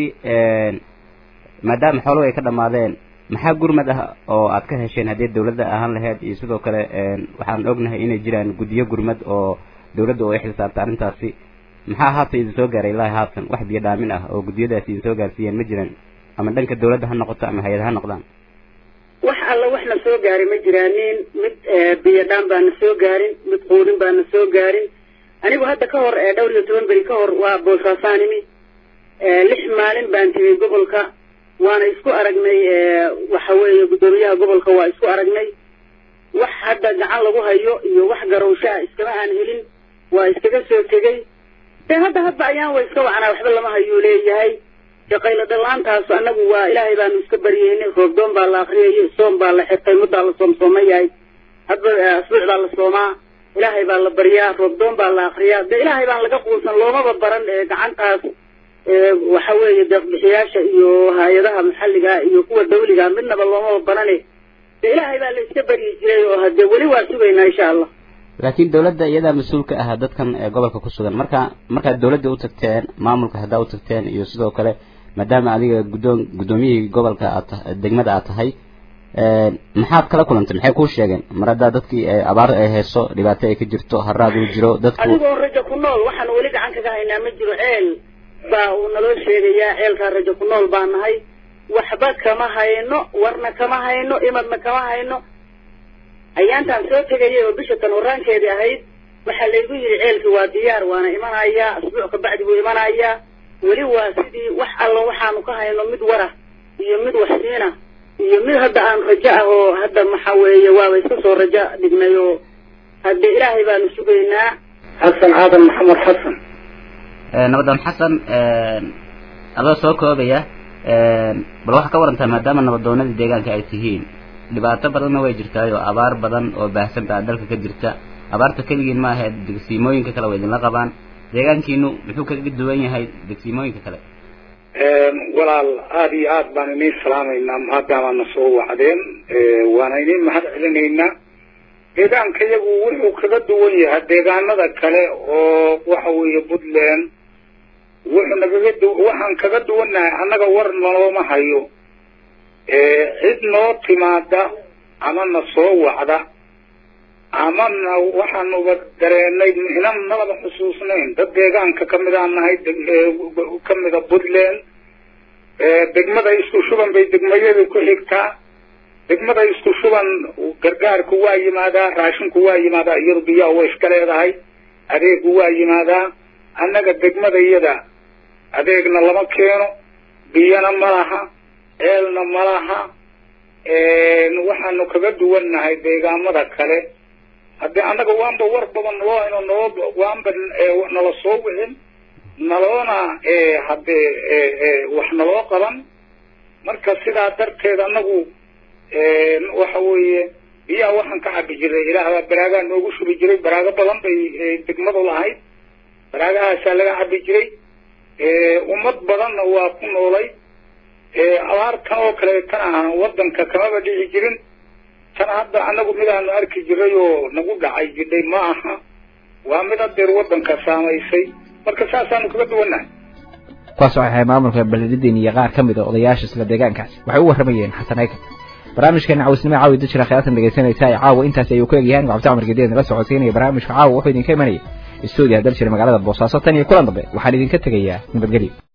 [SPEAKER 9] maadaama xooluhu ay ka dhammaadeen maxaa gurmad ah oo aad ka hesheen haddii dawladda ahaan lahayd iyo sidoo kale waxaan ognahay inay jiraan guddiyo gurmad oo dawladda oo ay xilsaarta arrintaasi maxaa haatan idin soo gaaray ilaahi haatan wax biyo dhaamin ah oo guddiyadaasi idin soo gaarsiiyeen ma jiraan ama dhanka dawladda ha noqoto ama hay-ad ha noqdaan
[SPEAKER 2] wax alla wax na soo gaari ma jiraanin mid biyo dhaan baana soo gaarin mid quudin baana soo gaarin anigu hadda ka hor dhowr iyo toban beri ka hor waa boosaasaa nimi lix maalin baan timi gobolka waana isku aragnay waxa weeye guddoomiyaha gobolka waa isku aragnay wax hadda gacan lagu hayo iyo wax garowsho ah iskama aan helin waa iskaga soo tegey dee hadda hadba ayaan way iska wacnaa waxba lama hayuu leeyahay shaqayla dhalaantaas annagu waa ilaahay baanu iska baryeynay roobdoon baa la akriyayay soom baa la xirtay muddaa la soomsooma yahay hadba asbuuc baa la soomaa ilaahay baa la baryaa roobdoon baa la akriyaa de ilaahay baan laga quusan loomaba baran ee gacantaas ee waxa weeye deeqbixiyaasha iyo hay-adaha maxalliga iyo kuwa dawliga midnaba loomaba barane de ilaahay baa la iska baryi jiray oo hadee weli waa sugaynaa insha allah
[SPEAKER 9] laakiin dawladda iyadaa mas-uul ka ah dadkan ee gobolka ku sugan marka markaad dawladda u tagteen maamulka haddaa u tagteen iyo sidoo kale maadaama adiga guddoon guddoomiyihii gobolka aad ta- degmada aad tahay maxaad kala kulantay maxay kuu sheegeen mar haddaa dadkii ee abaar ay hayso dhibaato ay ka jirto haraad uu jiro dadku
[SPEAKER 2] adigoo rajo ku nool waxaan weli gacan kaga haynaa ma jiro ceel baa uu naloo sheegayaa ceelkaa rajo ku nool baa nahay waxba kama hayno warna kama hayno imadna kama hayno ayaantaan soo tegayay oo bisha tan horaankeedii ahayd waxaa laygu yidhi ceelkii waa diyaar waana imanayaa asbuuc kabacdi buu imanayaa weli waa sidii wax alla waxaanu ka hayno mid wara iyo mid waxsiina iyo mid hadda aan rajo ah oo hadda waxa weeye waaba iska soo rajo dhignay oo hadde ilaahay baanu sugaynaa
[SPEAKER 25] xasan aadan maxamed xasan
[SPEAKER 9] nabadan xasan adoo soo koobaya bal waxaa ka warantaa maadaama nabadoonadii deegaanka ay tihiin dhibaato badanna way jirtaay oo abaar badan oo baahsan baa dalka ka jirta abaarta keligiin ma ahayd degsiimooyinka kale waa idinla qabaan deegaankiinu muxuu kaga duwan yahay degsiimooyinka kale
[SPEAKER 25] walaal aada iyo aad baan iniin salaamaynaa maadaamaana soo wacdeen waana iniin mahad celinaynaa deegaanka iyagu wuxuu kaga duwan yahay deegaanada kale oo waxa weeye puntland wuxuu nagaga du waxaan kaga duwannahay annaga war nalooma hayo cid noo timaada ama na soo wacda ama na waxaanuba dareenay inan nalaba xusuusnayn dad deegaanka kamid aan nahay kamida puntland degmada isku shuban bay degmayadu ku xigtaa degmada isku shuban gargaarku waa yimaadaa raashinku waa yimaadaa iyadu biyaa way iska leedahay adeegu waa yimaadaa annaga degmada iyada adeegna lama keeno biyana ma laha ceelna ma laha waxaanu kaga duwannahay deegaamada kale haddii annaga waanba war badan naloo hayno naloo waanba nala soo wixin naloona haddee wax naloo qaban marka sidaa darteed annagu waxa weeye biyaha waxaan ka cabi jiray ilaah baa baraagaa noogu shubi jiray baraago badan bay degmadu lahayd baraagahaasaa laga cabi jiray ummad badanna waa ku noolay abaartan oo kale tan aan wadanka kamaba dhici jirin tan hadda anagu midaanu arki jiray oo nagu dhacay jidhay ma aha waa mid adeer wadanka saamaysay marka saasaanu kaga duwannahay
[SPEAKER 1] kuwaas waxay ahay maamulka beledidin iyo qaar ka mid a odayaasha isla deegaankaasi waxay u warramayeen xasan aykan barnaamijkeena cawisnimo caawi dajira khiyaatan dhegaysanaysa ee caawa intaasi ayuu ku egyahay cabdi camar gedeed nala socodsiinaya barnaamijka caawa wuxuu idinka imanaya istuudiyaha daljira magaalada boosaaso tan iyo kulan dambe waxaan idinka tegayaa nabadgelyo